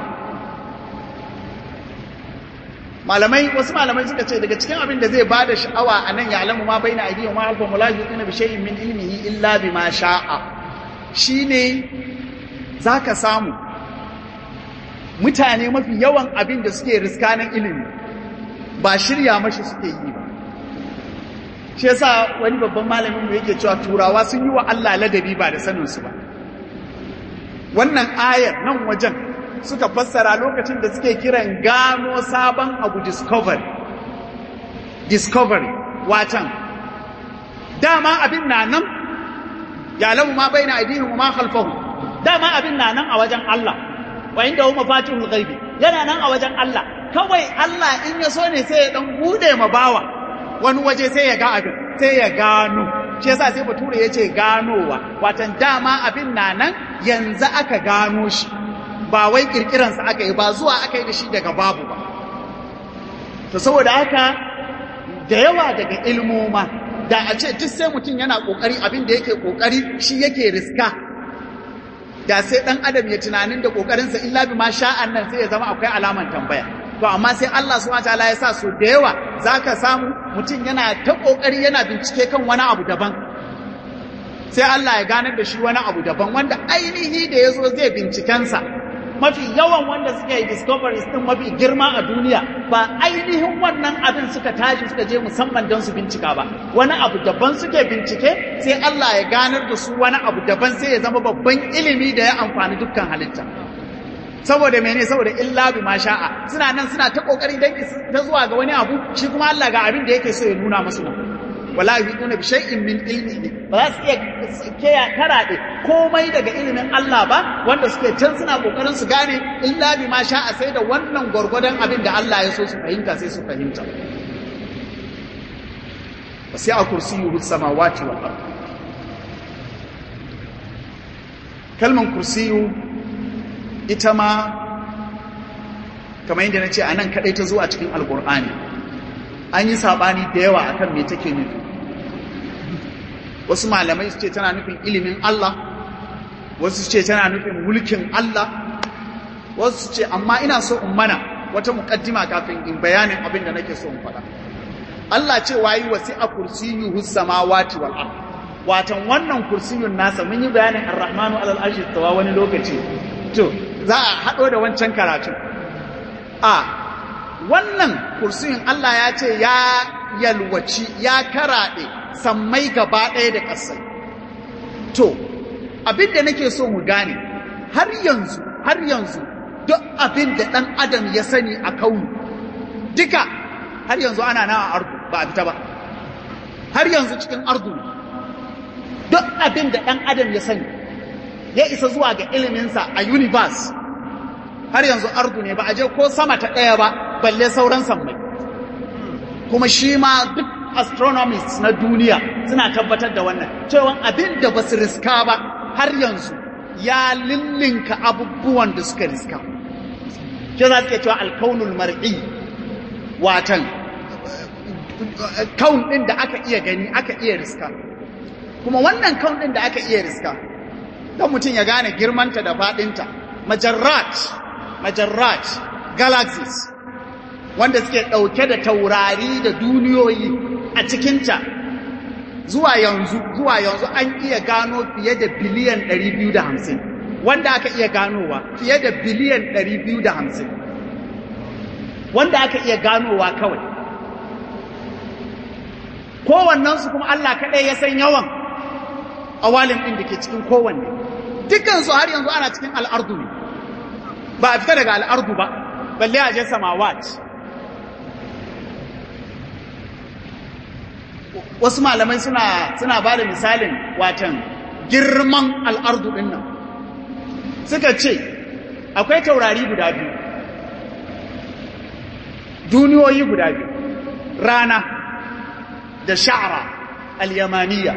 malamai wasu malamai suka ce daga cikin abin da zai bada sha'awa anan ya'lamu ma baina aydihim wa halfahum la yuqina bi shay'in min ilmihi illa bima sha'a shine zaka samu mutane mafi yawan abin da suke riskanin ilimi ba shirya mashi suke yi ba shi yasa wani babban malamin mu yake cewa turawa sun yi wa Allah ladabi ba da sanin su ba wannan ayar nan wajen suka fassara lokacin da suke kiran gano sabon abu discovery discovery watan dama abin na nan ya lamu ma bai na aidihim ma khalfahu dama abin na nan a wajen Allah wa inda hu mafatihul ghaibi yana nan a wajen Allah kawai Allah in ya so ne sai ya dan bude ma bawa wani waje sai ya ga abin sai ya gano shi yasa sai bature ya ce ganowa watan dama abin na nan yanzu aka gano shi ba wai kirkiransa aka yi ba zuwa aka yi da shi daga babu ba to saboda haka da yawa daga ilmoma da a ce duk sai mutum yana kokari abin da yake kokari shi yake riska da sai dan adam ya tunanin da kokarinsa illa bi ma sha'an nan sai ya zama akwai alaman tambaya to amma sai Allah subhanahu wataala ya sa su da yawa zaka samu mutum yana ta kokari yana bincike kan wani abu daban sai Allah ya ganar da shi wani abu daban wanda ainihi da yazo zai bincikensa mafi yawan wanda suka yi discoveries din mafi girma a duniya ba ainihin wannan abin suka tashi suka je musamman don su bincika ba wani abu daban suke bincike sai Allah ya ganar da su wani abu daban sai ya zama babban ilimi da ya amfani dukkan halitta saboda mene saboda illa bi ma sha'a suna nan suna ta kokari dan ta zuwa ga wani abu shi kuma Allah ga abin da yake so ya nuna musu wala yuhituna bi shay'in min ilmihi ba za su iya keya karaɗe komai daga ilimin Allah ba wanda suke can suna kokarin su gane illa bi ma sha'a sai da wannan gwargwadon abin da Allah ya so su fahimta sai su fahimta wasi'a kursiyuhu samawati wal ard kalman kursiyu ita ma kamar yadda na ce a nan kaɗai ta zo a cikin alkur'ani an yi saɓani da yawa akan me take nufi wasu malamai su ce tana nufin ilimin Allah wasu ce tana nufin mulkin Allah wasu ce amma ina so in mana wata mukaddima kafin in bayanin abin da nake so in faɗa Allah ce wayi wasi a kursiyuhu samawati wal ard watan wannan kursiyun nasa mun yi bayanin ar-rahmanu alal arshi tawa wani lokaci to za a hado da wancan karatu a wannan kursiyun Allah ya ce ya yalwaci ya karaɗe sammai gaba ɗaya da ƙasai to abin da nake so mu gane har yanzu har yanzu duk abin da ɗan adam ya sani a kaunu duka har yanzu ana na a ardu ba a fita ba har yanzu cikin ardu duk abin da ɗan adam ya sani ya isa zuwa ga iliminsa a universe har yanzu ardu ne ba a je ko sama ta ɗaya ba balle sauran sammai kuma shi ma duk astronomists na duniya suna tabbatar da wannan cewa abin da ba su riska ba har yanzu ya lillinka abubuwan da suka riska ke za su ke cewa alkaunul mar'i watan kaun ɗin da aka iya gani aka iya riska kuma wannan kaun ɗin da aka iya riska don mutum ya gane girmanta da faɗinta majarrat majarrat galaxies wanda suke ɗauke da taurari da duniyoyi a cikinta zuwa yanzu zuwa yanzu an iya gano fiye da biliyan 250 wanda aka iya ganowa fiye da biliyan 250 wanda aka iya ganowa kawai kowannensu kuma Allah kaɗai ya san yawan awalin ɗin da ke cikin kowanne dukansu har yanzu ana cikin al'ardu ne ba a fita daga al'ardu ba balle a je samawat wasu malamai suna suna ba da misalin watan girman al'ardu ɗin nan suka ce akwai taurari guda biyu duniyoyi guda biyu rana da sha'ara al-yamaniya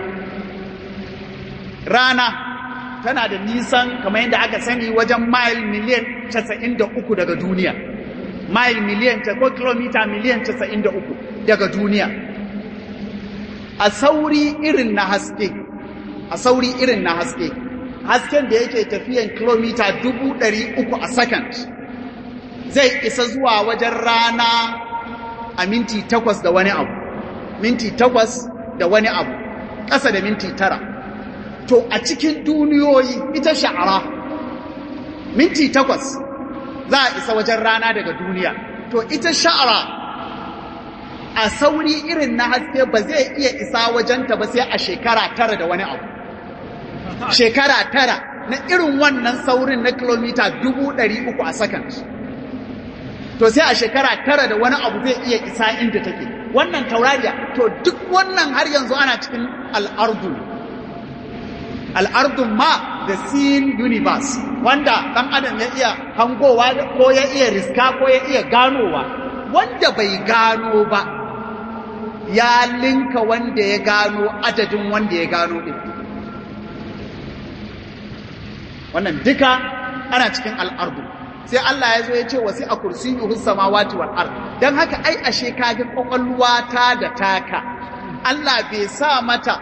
rana tana da nisan kamar yadda aka sani wajen mile miliyan 93 daga duniya mile miliyan ko kilomita miliyan 93 daga duniya a sauri irin na haske a sauri irin na haske hasken da yake tafiyan kilomita 300 a second zai isa zuwa wajen rana a minti takwas da wani abu minti takwas da wani abu ƙasa da minti tara to a cikin duniyoyi ita sha'ara minti takwas za a isa wajen rana daga duniya to ita sha'ara a sauri irin na haske ba zai iya isa wajenta ba sai a shekara tara da wani abu shekara tara na irin wannan saurin na kilomita dubu ɗari uku a second to sai a shekara tara da wani abu zai iya isa inda take wannan taurariya to duk wannan har yanzu ana cikin al'ardu al'ardun ma the seen universe wanda ɗan adam ya iya hangowa ko ya iya riska ko ya iya ganowa wanda bai gano ba ya linka wanda ya gano adadin wanda ya gano ɗin wannan duka ana cikin al'ardu sai Allah ya zo ya ce wasi a kursiyuhus samawati wal ard dan haka ai ashe kage kokolwa ta da taka Allah bai sa mata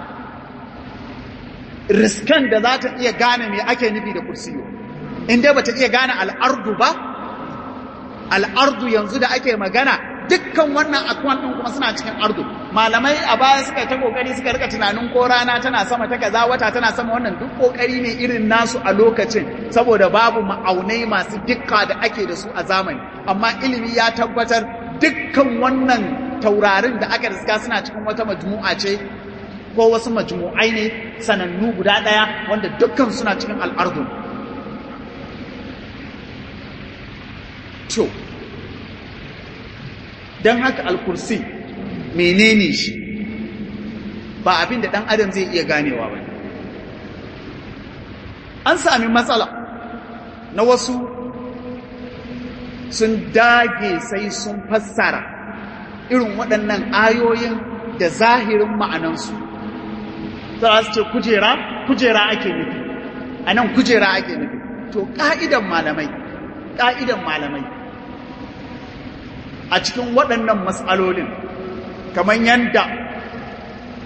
riskan da za ta iya gane me ake nufi da kursiyo inda bata iya gane al'ardu ba al'ardu yanzu da ake magana dukkan wannan akwan din kuma suna cikin ardu malamai a baya suka ta kokari suka rika tunanin ko rana tana sama ta kaza wata tana sama wannan duk kokari ne irin nasu a lokacin saboda babu ma'aunai masu dukka da ake da su a zamani amma ilimi ya tabbatar dukkan wannan taurarin da aka riska suna cikin wata majmu'a ce ko wasu majmu'ai ne sanannu guda ɗaya wanda dukkan suna cikin al'ardu to don haka alkursi menene shi ba abin da ɗan adam zai iya ganewa ba an sami matsala na wasu sun dage sai sun fassara irin waɗannan ayoyin da zahirin ma'anansu za su ce kujera kujera ake nufi a nan kujera ake nufi to ƙa'idan malamai ƙa'idan malamai a cikin waɗannan matsalolin kamar yadda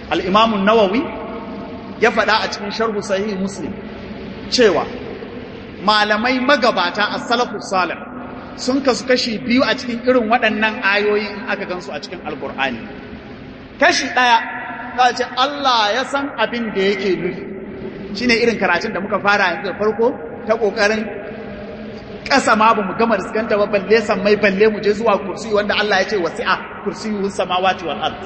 al'imamun nawawi ya faɗa a cikin sharhu sahihi muslim cewa malamai magabata a salafu salih sun kasu kashi biyu a cikin irin waɗannan ayoyi in aka gansu a cikin alkur'ani kashi ɗaya za ce Allah ya san abin da yake nufi shine irin karatun da muka fara yanzu da farko ta ƙoƙarin ƙasa ma ba mu gama riskanta ba balle san mai balle mu je zuwa kursi wanda Allah ya ce wasi'a kursiyuhus samawati wal ard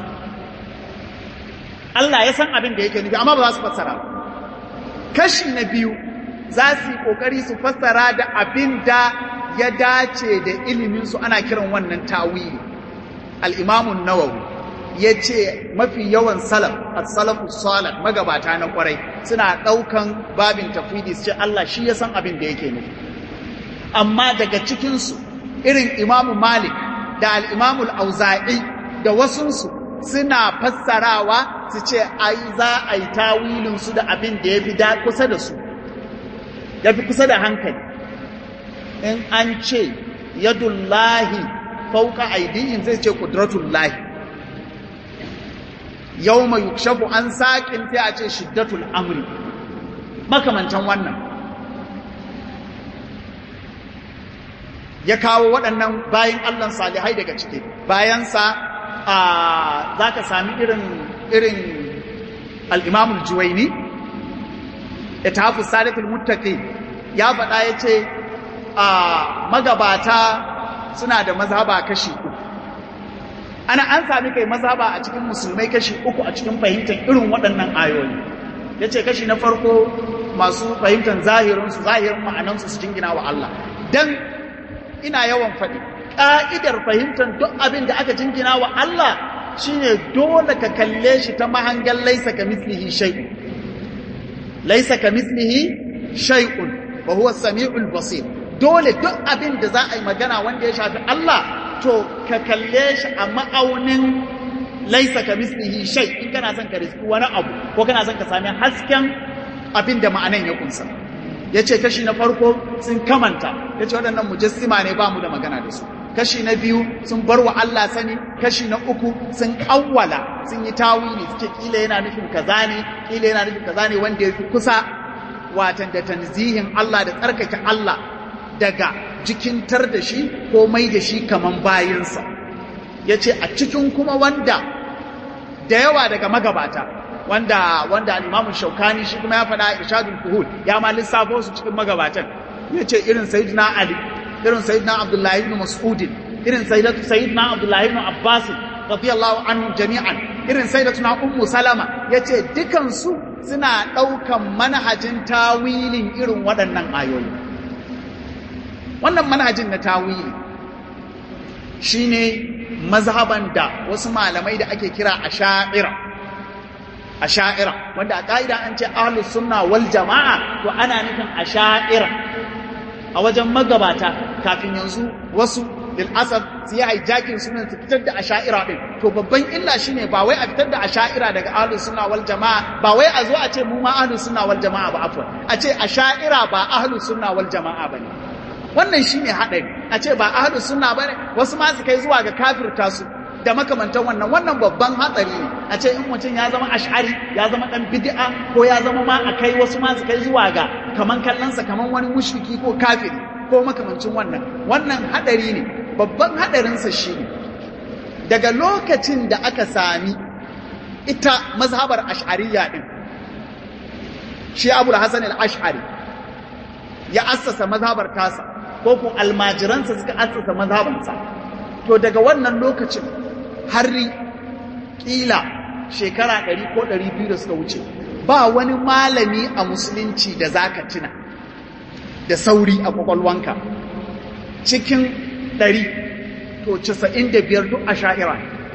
Allah ya san abin da yake nufi amma ba za su fassara kashi na biyu za su yi kokari su fassara da abin da ya dace da ilimin su ana kiran wannan tawili al-Imam an-Nawawi yace mafi yawan salaf as-salafu salih magabata na kwarai suna daukan babin tafwidi su ce Allah shi ya san abin da yake nufi amma daga cikin su irin Imam Malik da al-Imam al-Auza'i da wasunsu suna fassarawa su ce ai za a yi tawilinsu da abin da ya fi kusa da su ya fi kusa da hankali in an ce yadullahi fauka aidihin zai ce kudratullahi yau mai yukshafu an saƙin sai a ce shiddatul amri makamantan wannan ya kawo waɗannan bayan allon salihai daga ciki bayansa za ka sami irin irin al'imamul juwaini ya tafi sadatul muttaqi ya faɗa ya ce a magabata suna da mazhaba kashi uku ana an sami kai mazhaba a cikin musulmai kashi uku a cikin fahimtar irin waɗannan ayoyi ya ce kashi na farko masu fahimtar zahirinsu zahirin ma'anansu su jingina wa Allah don ina yawan faɗi ƙa'idar fahimtar duk abin da aka jingina wa Allah shine dole ka kalle shi ta mahangan laisa ka mislihi shay'un laisa ka mislihi shay'un wa huwa samiul basir dole duk abin da za a yi magana wanda ya shafi Allah to ka kalle shi a ma'aunin laisa ka mislihi shay in kana son ka riski wani abu ko kana son ka sami hasken abin da ma'anan ya kunsa ya ce kashi na farko sun kamanta ya ce waɗannan mujassima ne ba mu da magana da su kashi na biyu sun bar wa Allah sani kashi na uku sun awwala sun yi tawili suke kila yana nufin kaza ne kila yana nufin kaza ne wanda ya fi kusa watan da tanzihin Allah da tsarkake Allah daga jikintar da shi ko mai da shi kaman bayinsa ya ce a cikin kuma wanda da yawa daga magabata wanda wanda al-Imam Shaukani shi kuma ya faɗa Irshadul Fuhul ya ma lissafo su cikin magabatan yace irin Sayyidina Ali irin Sayyidina Abdullah ibn Mas'ud irin Sayyidina Abdullah ibn Abbas radiyallahu anhum jami'an irin Sayyidatuna Ummu Salama yace dukan su suna daukan manhajin tawilin irin waɗannan ayoyi wannan manhajin na tawili shine mazhaban da wasu malamai da ake kira asha'ira asha'ira wanda a ƙa'ida an ce ahlus sunna wal jama'a to ana nufin asha'ira a wajen magabata kafin yanzu wasu lil asaf su yi hijacking sunan su fitar da asha'ira din to babban illa shine ba wai a fitar da asha'ira daga ahlus sunna wal jama'a ba wai a zo a ce mu ma ahlus sunna wal jama'a ba afwan a ce asha'ira ba ahlus sunna wal jama'a bane wannan shine hadari a ce ba ahlus sunna bane wasu ma su kai zuwa ga kafirta su da makamantan wannan wannan babban hatsari ne a ce in mutum ya zama ash'ari ya zama dan bid'a ko ya zama ma a kai wasu ma su kai zuwa ga kaman kallonsa kaman wani mushriki ko kafiri ko makamancin wannan wannan hadari ne babban hadarinsa shine daga lokacin da aka sami ita mazhabar ash'ariyya din shi Abu Hassan al-Ash'ari ya assasa mazhabar tasa ko ko almajiransa suka assasa mazhabansa to daga wannan lokacin har kila shekara ɗari ko ɗari biyu da suka wuce ba wani malami a musulunci da zaka tuna da sauri a kwakwalwanka cikin ɗari to casa'in da biyar duk a sha'ira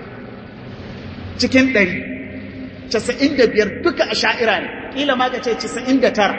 cikin ɗari casa'in da biyar duka a sha'ira ne ƙila ma ka ce casa'in da tara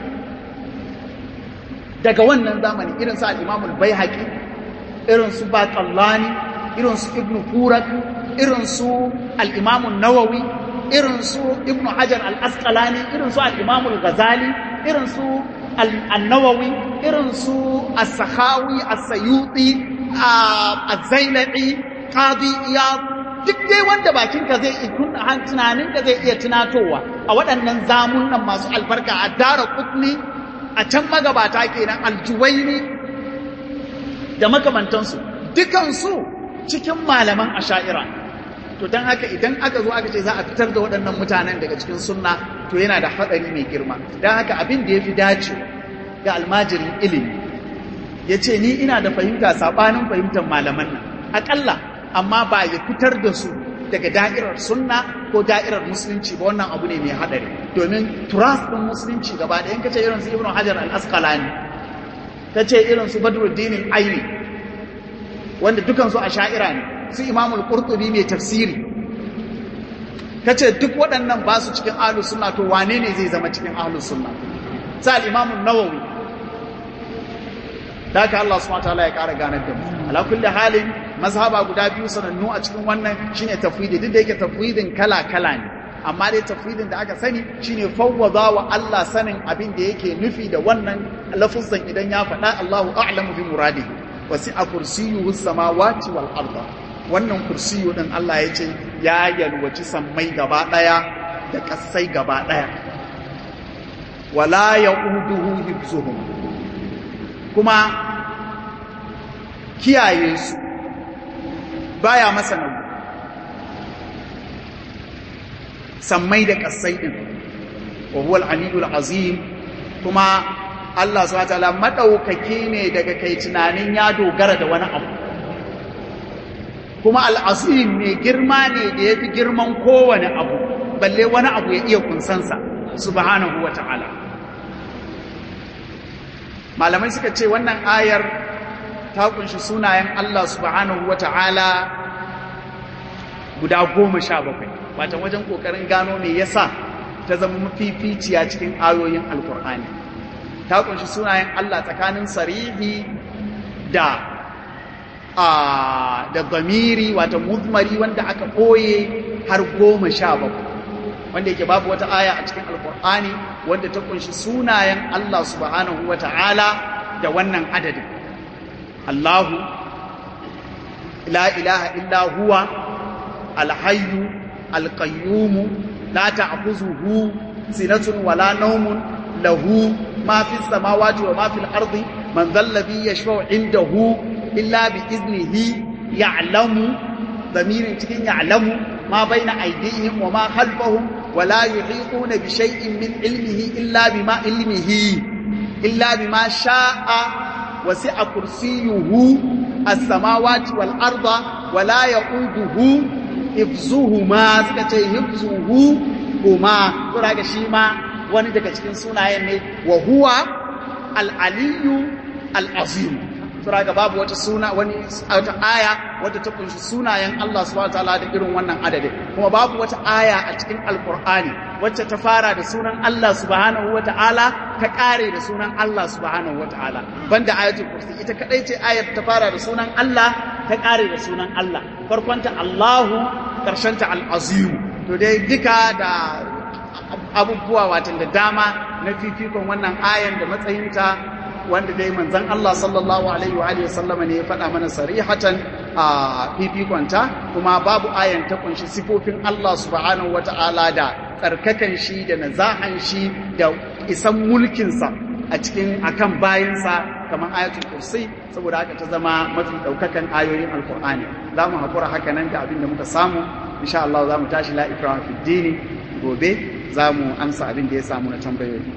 daga wannan zamani irin su al'imamul bai haƙi irin su baƙallani irin su ibn furak irin su al'imamun nawawi irin su ibn hajar al'asƙalani irin su al'imamul gazali irin su al'annawawi irin su as-sakhawi as-sayuti az-zailai qadi iyad duk dai wanda bakinka zai iya tunaninka zai iya tunatowa a waɗannan zamunan masu albarka a dara kutni a can magabata kenan aljuwaini da makamantansu dukansu cikin malaman asha'ira to don haka idan aka zo aka ce za a fitar da waɗannan mutanen daga cikin sunna to yana da haɗari mai girma don haka abin da ya fi dace ga almajirin ilimi ya ce ni ina da fahimta saɓanin fahimtar malaman nan aƙalla amma ba ya fitar da su daga da'irar sunna ko da'irar musulunci ba wannan abu ne mai haɗari domin turas ɗin musulunci gaba ɗaya ka ce irin su ibn hajar al-asqalani ka ce irin su badruddin aini wanda dukansu a sha'ira ne su imamul qurtubi mai tafsiri ka ce duk waɗannan ba su cikin ahlus sunna to wane ne zai zama cikin ahlus sunna sa al-imamun nawawi da haka Allah subhanahu wataala ya ƙara ganar da mu ala kulli halin mazhaba guda biyu sanannu a cikin wannan shine tafwidi duk da yake tafwidin kala kala ne amma dai tafwidin da aka sani shine fawwaza wa Allah sanin abin da yake nufi da wannan lafuzan idan ya faɗa Allahu a'lamu bi muradi wasi'a kursiyuhu samawati wal arda wannan kursiyu din Allah ya ce ya yalwaci sammai gaba daya da kasai gaba daya wala yauduhu hibzuhum kuma kiyaye su baya masa nauyi sammai da kasai din wa huwa al-aliyyul azim kuma Allah subhanahu wataala madaukaki ne daga kai tunanin ya dogara da wani abu kuma al-azim ne girma ne da yafi girman kowane abu balle wani abu ya iya kunsansa subhanahu wataala malamai suka ce wannan ayar ta kunshi sunayen Allah subhanahu wataala guda goma sha bakwai watan wajen kokarin gano me yasa ta zama mafificiya cikin ayoyin alkur'ani ta kunshi sunayen Allah tsakanin sarihi da a da zamiri wata muzmari wanda aka ɓoye har goma sha bakwai wanda yake babu wata aya a cikin alkur'ani wanda ta kunshi sunayen Allah subhanahu wa ta'ala da wannan adadin Allahu la ilaha illa huwa alhayyu alqayyumu la ta'khuzuhu sinatun wala nawmun lahu ma fis samawati wa ma fil ardi man dhal ladhi yashfa'u indahu illa bi iznihi ya'lamu damirin cikin ya'lamu ma baina aydihim wa ma khalfahum ولا يحيطون بشيء من علمه إلا بما علمه إلا بما شاء وسع كرسيه السماوات والأرض ولا يقوده حفظهما سكتي حفظهما تراك شيما wani daga cikin sunayen ne wa huwa al-aliyu al-azim sura ga babu wata suna wani wata aya wadda ta kunshi sunayen Allah subhanahu wataala da irin wannan adadin kuma babu wata aya a cikin alqur'ani wacce ta fara da sunan Allah subhanahu wataala ta kare da sunan Allah subhanahu wataala banda ayatul kursi ita kadai ce ayar ta fara da sunan Allah ta kare da sunan Allah farkonta Allahu karshenta al-azim to dai duka da abubuwa watan da dama na fifikon wannan ayan da matsayinta wanda dai manzon Allah sallallahu alaihi wa alihi wasallama ne ya faɗa mana sarihatan a fifikonta kuma babu ayan ta kunshi sifofin Allah subhanahu wata'ala da tsarkakan shi da nazahan shi da isan mulkinsa a cikin akan bayansa kamar ayatul kursi saboda haka ta zama mafi daukakan ayoyin alkur'ani za mu haƙura haka nan da abin da muka samu insha Allah za mu tashi la ikraha fi dini gobe za mu amsa abin da ya samu na tambayoyi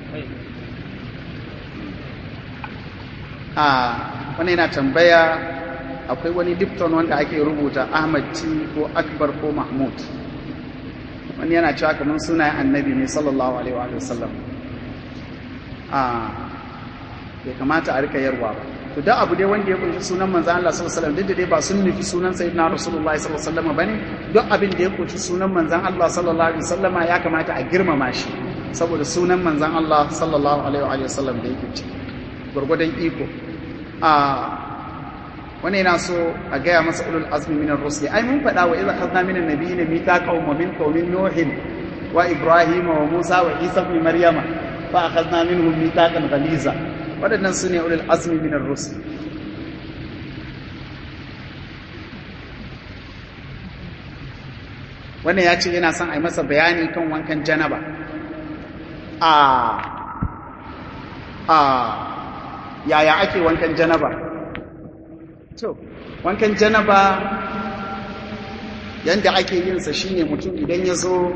a wani yana tambaya akwai wani lipton wanda ake rubuta ahmad t ko akbar ko mahmud wani yana cewa kamar sunayen annabi ne sallallahu alaihi wa sallam a bai kamata a rika yarwa ba to da abu dai wanda ya kunshi sunan manzan Allah sallallahu alaihi wasallam duk da dai ba sun nufi sunan sayyidina rasulullahi sallallahu alaihi wasallam bane duk abin da ya kunshi sunan manzan Allah sallallahu alaihi wasallama ya kamata a girmama shi saboda sunan manzan Allah sallallahu alaihi wasallam da yake ciki gurgudan iko a wani yana so a gaya masa ulul azmi minar rusuli ai mun faɗa wa idza khadna minan nabiyyin mithaqan wa minkum min nuhin wa ibrahim wa musa wa isa ibn maryama fa akhadna minhum mithaqan ghaliza wadannan sune ulul azmi minar rusul wannan ya ce yana son a yi masa bayani kan wankan janaba a a yaya ake wankan janaba to wankan janaba yanda ake yin sa shine mutum idan ya zo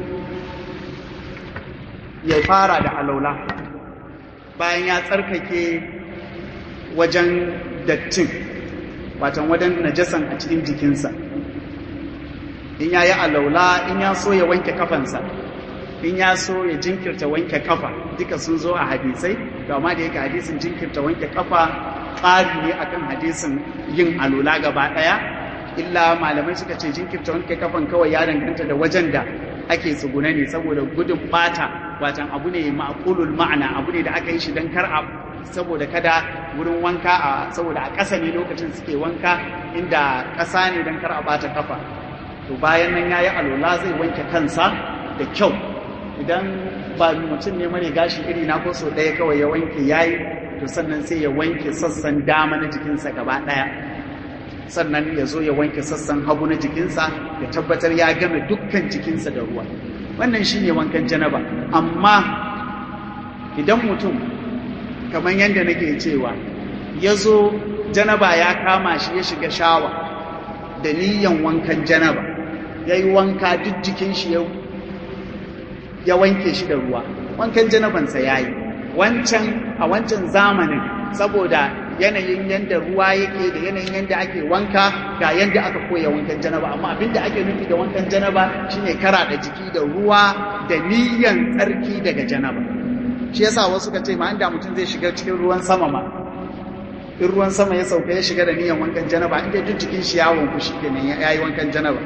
ya fara da alaula bayan ya tsarkake wajen dattin watan wajen najasan a cikin jikinsa in ya yi alaula in ya so ya wanke kafansa in ya so ya jinkirta wanke kafa duka sun zo a hadisai amma da yake hadisin jinkirta wanke kafa tsari ne akan hadisin yin alula gaba daya illa malamai suka ce jinkirta wanke kafan kawai ya danganta da wajen da ake tsugune ne saboda gudun bata watan abu ne ma'qulul ma'ana abu ne da aka yi shi dan kar a saboda kada wurin wanka a saboda a ƙasa ne lokacin suke wanka inda ƙasa ne dan kar a bata kafa to bayan nan yayi alola zai wanke kansa da kyau idan ba mutum ne mare gashi iri na ko so ɗaya kawai ya wanke yayi to sannan sai ya wanke sassan dama na jikinsa gaba ɗaya sannan ya zo ya wanke sassan hagu na jikinsa ya tabbatar ya game dukkan jikinsa da ruwa wannan shine wankan janaba amma idan mutum kamar yadda nake cewa ya zo janaba ya kama shi ya shiga shawa da niyan wankan janaba ya yi wanka duk jikin shi ya wanke shi da ruwa wankan janabansa ya yi wancan a wancan zamanin saboda yanayin yadda ruwa yake da yanayin yadda ake wanka ga yadda aka koya wankan janaba amma abinda ake nufi da wankan janaba shine kara da jiki da ruwa da niyan tsarki daga janaba shi yasa wasu ka ce ma inda mutum zai shiga cikin ruwan sama ma in ruwan sama ya sauka ya shiga da niyan wankan janaba inda duk jikin shi ya wanku shi kenan ya yi wankan janaba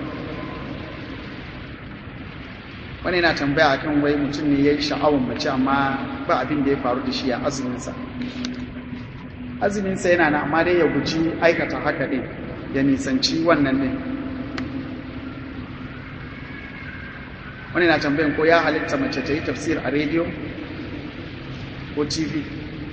wani yana tambaya akan wai mutum ne ya yi sha'awar mace amma ba abin da ya faru da shi a azuminsa azuminsa yana na amma dai ya guji aikata haka ɗin ya nisanci wannan ɗin wani na tambayin ko ya halitta mace ta yi tafsir a rediyo ko tv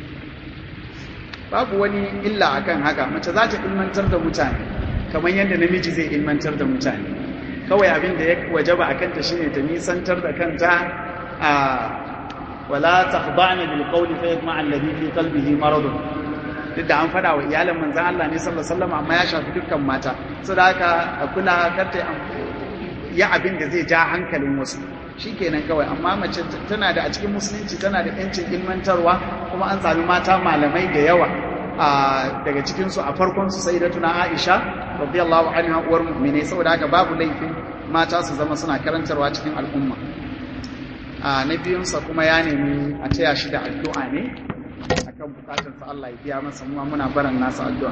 babu wani illa akan haka mace za ta ilmantar da mutane kamar yadda namiji zai ilmantar da mutane kawai abin da ya wajaba a kanta shine ta nisantar da kanta a wala takhda'na bil qawli fa yatma'a alladhi fi qalbihi maradun duk da an fada wa iyalan manzon Allah ne sallallahu alaihi wasallam amma ya shafi dukkan mata saboda haka a kula karta ya abin da zai ja hankalin wasu shikenan kawai amma mace tana da a cikin musulunci tana da yancin ilmantarwa kuma an sami mata malamai da yawa daga cikinsu a farkon su sayyidatuna Aisha radiyallahu anha uwar mu'mine saboda haka babu laifin mata su zama suna karantarwa cikin al'umma a na biyunsa kuma ya nemi a taya shi da addu'a ne akan bukatarsa Allah ya biya masa mu muna baran nasa addu'a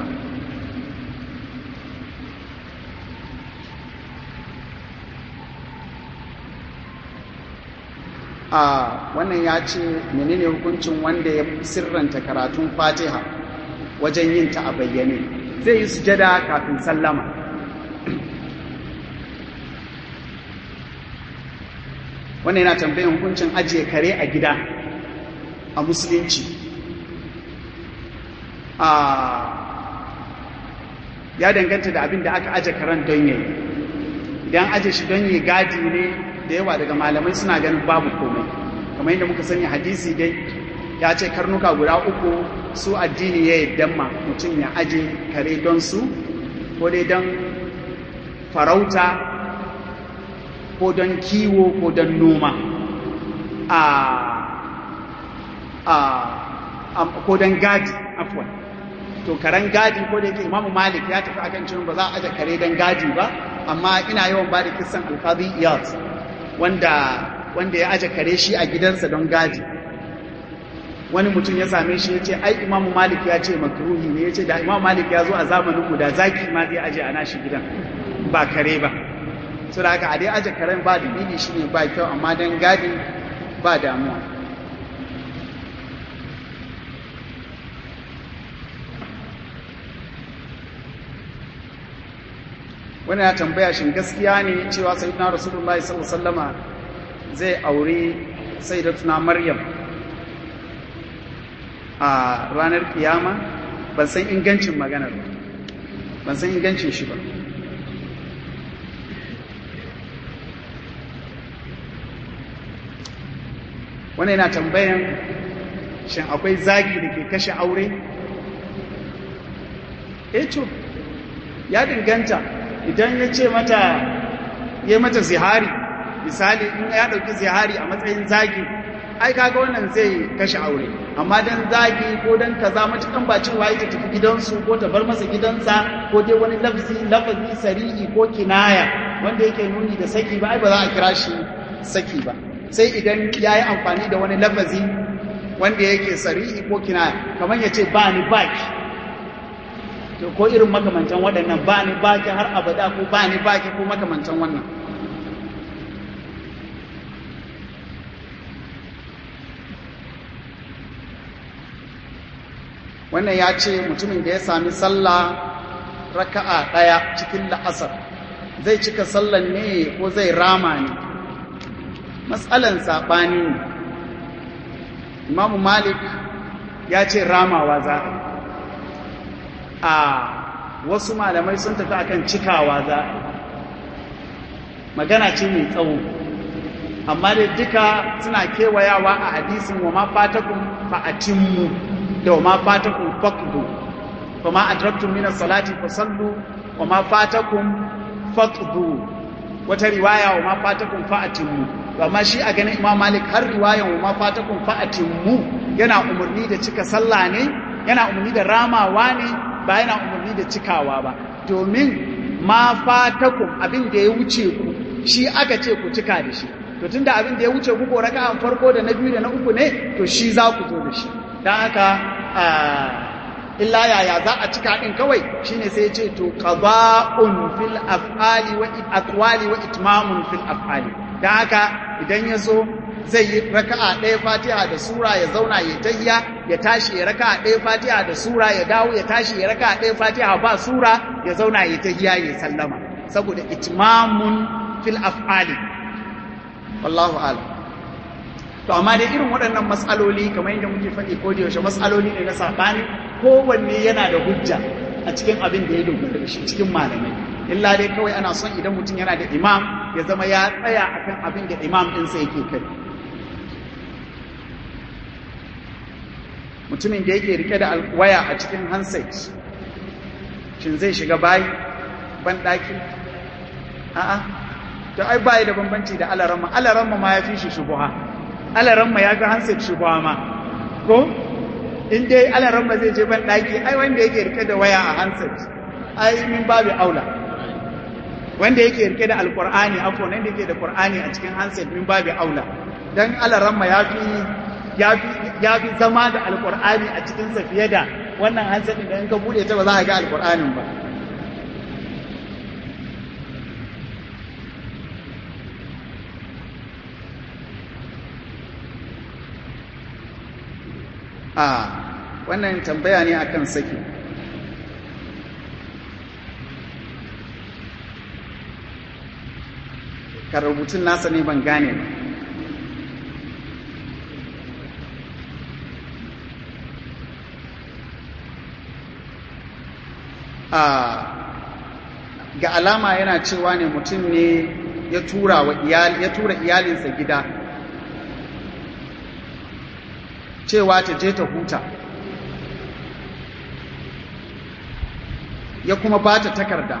a wannan ya ce menene hukuncin wanda ya sirranta karatun fatiha wajen yin ta a bayyane zai yi sujada kafin sallama wannan yana tambayin hukuncin ajiye kare a gida a musulunci a ya danganta da abin da aka aje karen don yayi idan aje shi don yi gadi ne da yawa daga malamai suna ganin babu komai kamar yadda muka sani hadisi dai ya ce karnuka guda uku su addini ya yadda ma mutum ya aje kare don su ko dai don farauta ko don kiwo ko don noma a a ko don gadi afwan to karen gadi ko da yake imamu malik ya tafi akan cewa ba za a aje kare don gadi ba amma ina yawan ba da kisan alkazi iyad wanda wanda ya aje kare shi a gidansa don gadi wani mutum ya same shi ya ce ai imamu malik ya ce makruhi ne ya ce da imamu malik ya zo a zamanin mu da zaki ma zai aje a nashi gidan ba kare ba so da haka a dai aje karen ba dalili shi ne ba kyau amma don gadi ba damuwa wani ya tambaya shin gaskiya ne cewa sayyidina rasulullahi sallallahu alaihi wasallama zai aure sayyidatuna maryam a ranar kiyama ban san ingancin maganar ba ban san ingancin shi ba wani yana tambayan shin akwai zagi da ke kashe aure eto ya dinganta idan ya ce mata ya mata zihari misali in ya ɗauki zihari a matsayin zagi ai kaga wannan zai kashe aure amma dan zagi ko dan kaza matukan ba cewa ita tafi gidansu ko ta bar masa gidansa ko dai wani lafzi lafazi sarihi ko kinaya wanda yake nuni da saki ba ai ba za a kira shi saki ba sai idan ya yi amfani da wani lafazi wanda yake sarihi ko kinaya kamar ya ce ba ni baki to ko irin makamantan waɗannan ba ni baki har abada ko ba ni baki ko makamantan wannan wannan ya ce mutumin da ya sami sallah raka'a ɗaya cikin la'asar zai cika sallan ne ko zai rama ne matsalan saɓani ne imamu malik ya ce ramawa za a wasu malamai sun tafi akan cikawa za magana ce mai tsawo amma da duka suna kewayawa a hadisin wa ma fatakun fa'atimmu da wa ma fatakun faqdu fa ma adraktum min as-salati fasallu wa ma fatakum faqdu wata riwaya wa ma fatakum fa'atimmu amma shi a ganin Imam Malik har riwayan wa ma fatakum fa'atimmu yana umarni da cika sallah ne yana umarni da ramawa ne ba yana umarni da cikawa ba domin ma fatakum abin da ya wuce ku shi aka ce ku cika da shi to tunda abin da ya wuce ku ko raka'an farko da na biyu da na uku ne to shi za ku zo da shi dan haka illa yaya za a cika din kawai shine sai ya ce to qada'un fil af'ali wa aqwali wa itmamun fil af'ali dan haka idan ya so zai yi raka'a ɗaya fatiha da sura ya zauna ya tayya ya tashi ya raka'a ɗaya fatiha da sura ya dawo ya tashi ya raka'a ɗaya fatiha ba sura ya zauna ya tayya ya sallama saboda itmamun fil af'ali wallahu a'lam to amma dai irin waɗannan matsaloli kamar yadda muke faɗi ko da yaushe matsaloli ne na saɓani kowanne yana da hujja a cikin abin da ya dogara da shi cikin malamai illa dai kawai ana son idan mutum yana da imam ya zama ya tsaya akan abin da imam ɗinsa yake kai mutumin da yake rike da waya a cikin handset shin zai shiga bayi ban ɗaki a'a to ai bayi da bambanci da alaramma alaramma ma ya fi shi shubuha alaramma ya ga handset shubuha ma ko in dai alaramma zai je ban ɗaki ai wanda yake rike da waya a handset ai min babu aula wanda yake rike da alqur'ani afwan wanda yake da qur'ani a cikin handset min babu aula dan alaramma ya fi ya fi zama da alkur'ani a cikinsa fiye da wannan hansarin da in ka bude ta ba za a ga alkur'anin ba a wannan tambaya ne akan saki ka rubutun nasa ne ban gane ba ga alama yana cewa ne mutum ne ya tura wa ya tura iyalinsa gida cewa ta je ta huta ya kuma ba ta takarda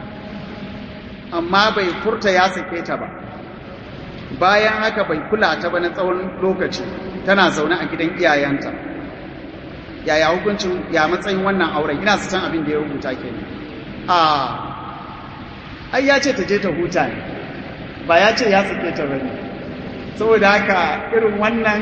amma bai furta ya sake ta ba bayan haka bai kula ta ba na tsawon lokaci tana zaune a gidan iyayenta yaya hukuncin ya matsayin wannan auren ina su san abin da ya rubuta ke a ai ya ce ta je ta huta ne ba ya ce ya sake ta bane saboda haka irin wannan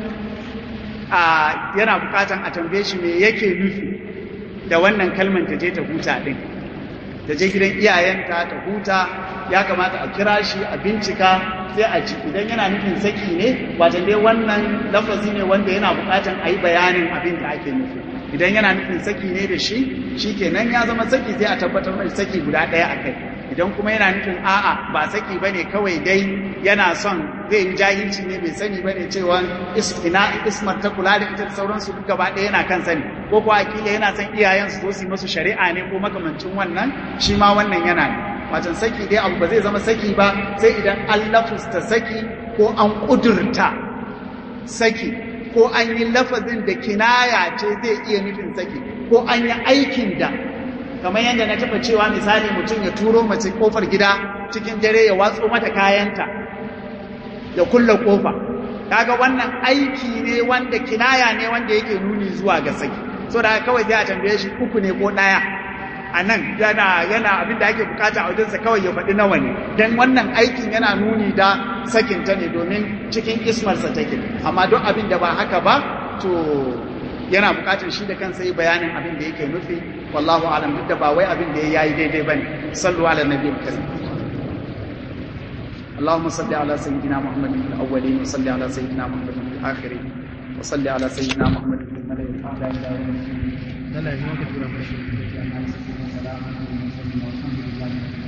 a yana bukatan a tambaye shi me yake nufi da wannan kalman ta je ta huta din ta je gidan iyayenta ta huta ya kamata a kira shi a bincika sai a ci idan yana nufin saki ne wajen dai wannan lafazi ne wanda yana bukatan a yi bayanin abin da ake nufi idan yana nufin saki ne da shi shi kenan ya zama saki sai a tabbatar da saki guda ɗaya a kai idan kuma yana nufin a'a ba saki ba ne kawai dai yana son zai yi jahilci ne bai sani ba ne cewa ina ismar ta kula da ita da sauransu duk gaba ɗaya yana kan sani ko kuwa akila yana son iyayen su zo su yi masu shari'a ne ko makamancin wannan shi ma wannan yana ne watan saki dai abu ba zai zama saki ba sai idan an lafusta saki ko an ƙudurta saki ko an yi lafazin da kinaya ce zai iya nufin saki ko an yi aikin da kamar yadda na taɓa cewa misali mutum ya turo mace kofar gida cikin dare ya watso mata kayanta ya kulla kofa kaga wannan aiki ne wanda kinaya ne wanda yake nuni zuwa ga saki so da kawai sai a tambaye shi uku ne ko ɗaya a nan yana yana abin da ake bukata a wajensa kawai ya faɗi nawa ne don wannan aikin yana nuni da sakinta ne domin cikin ismarsa take amma don abin da ba haka ba to yana bukatar shi da kansa yi bayanin abin da yake nufi wallahu alam duk da ba wai abin da ya yi daidai bane sallu ala nabiyil karim اللهم صل على سيدنا محمد في الاولين وصل على سيدنا محمد في الاخرين وصل على سيدنا محمد في الملأ الاعلى الى يوم الدين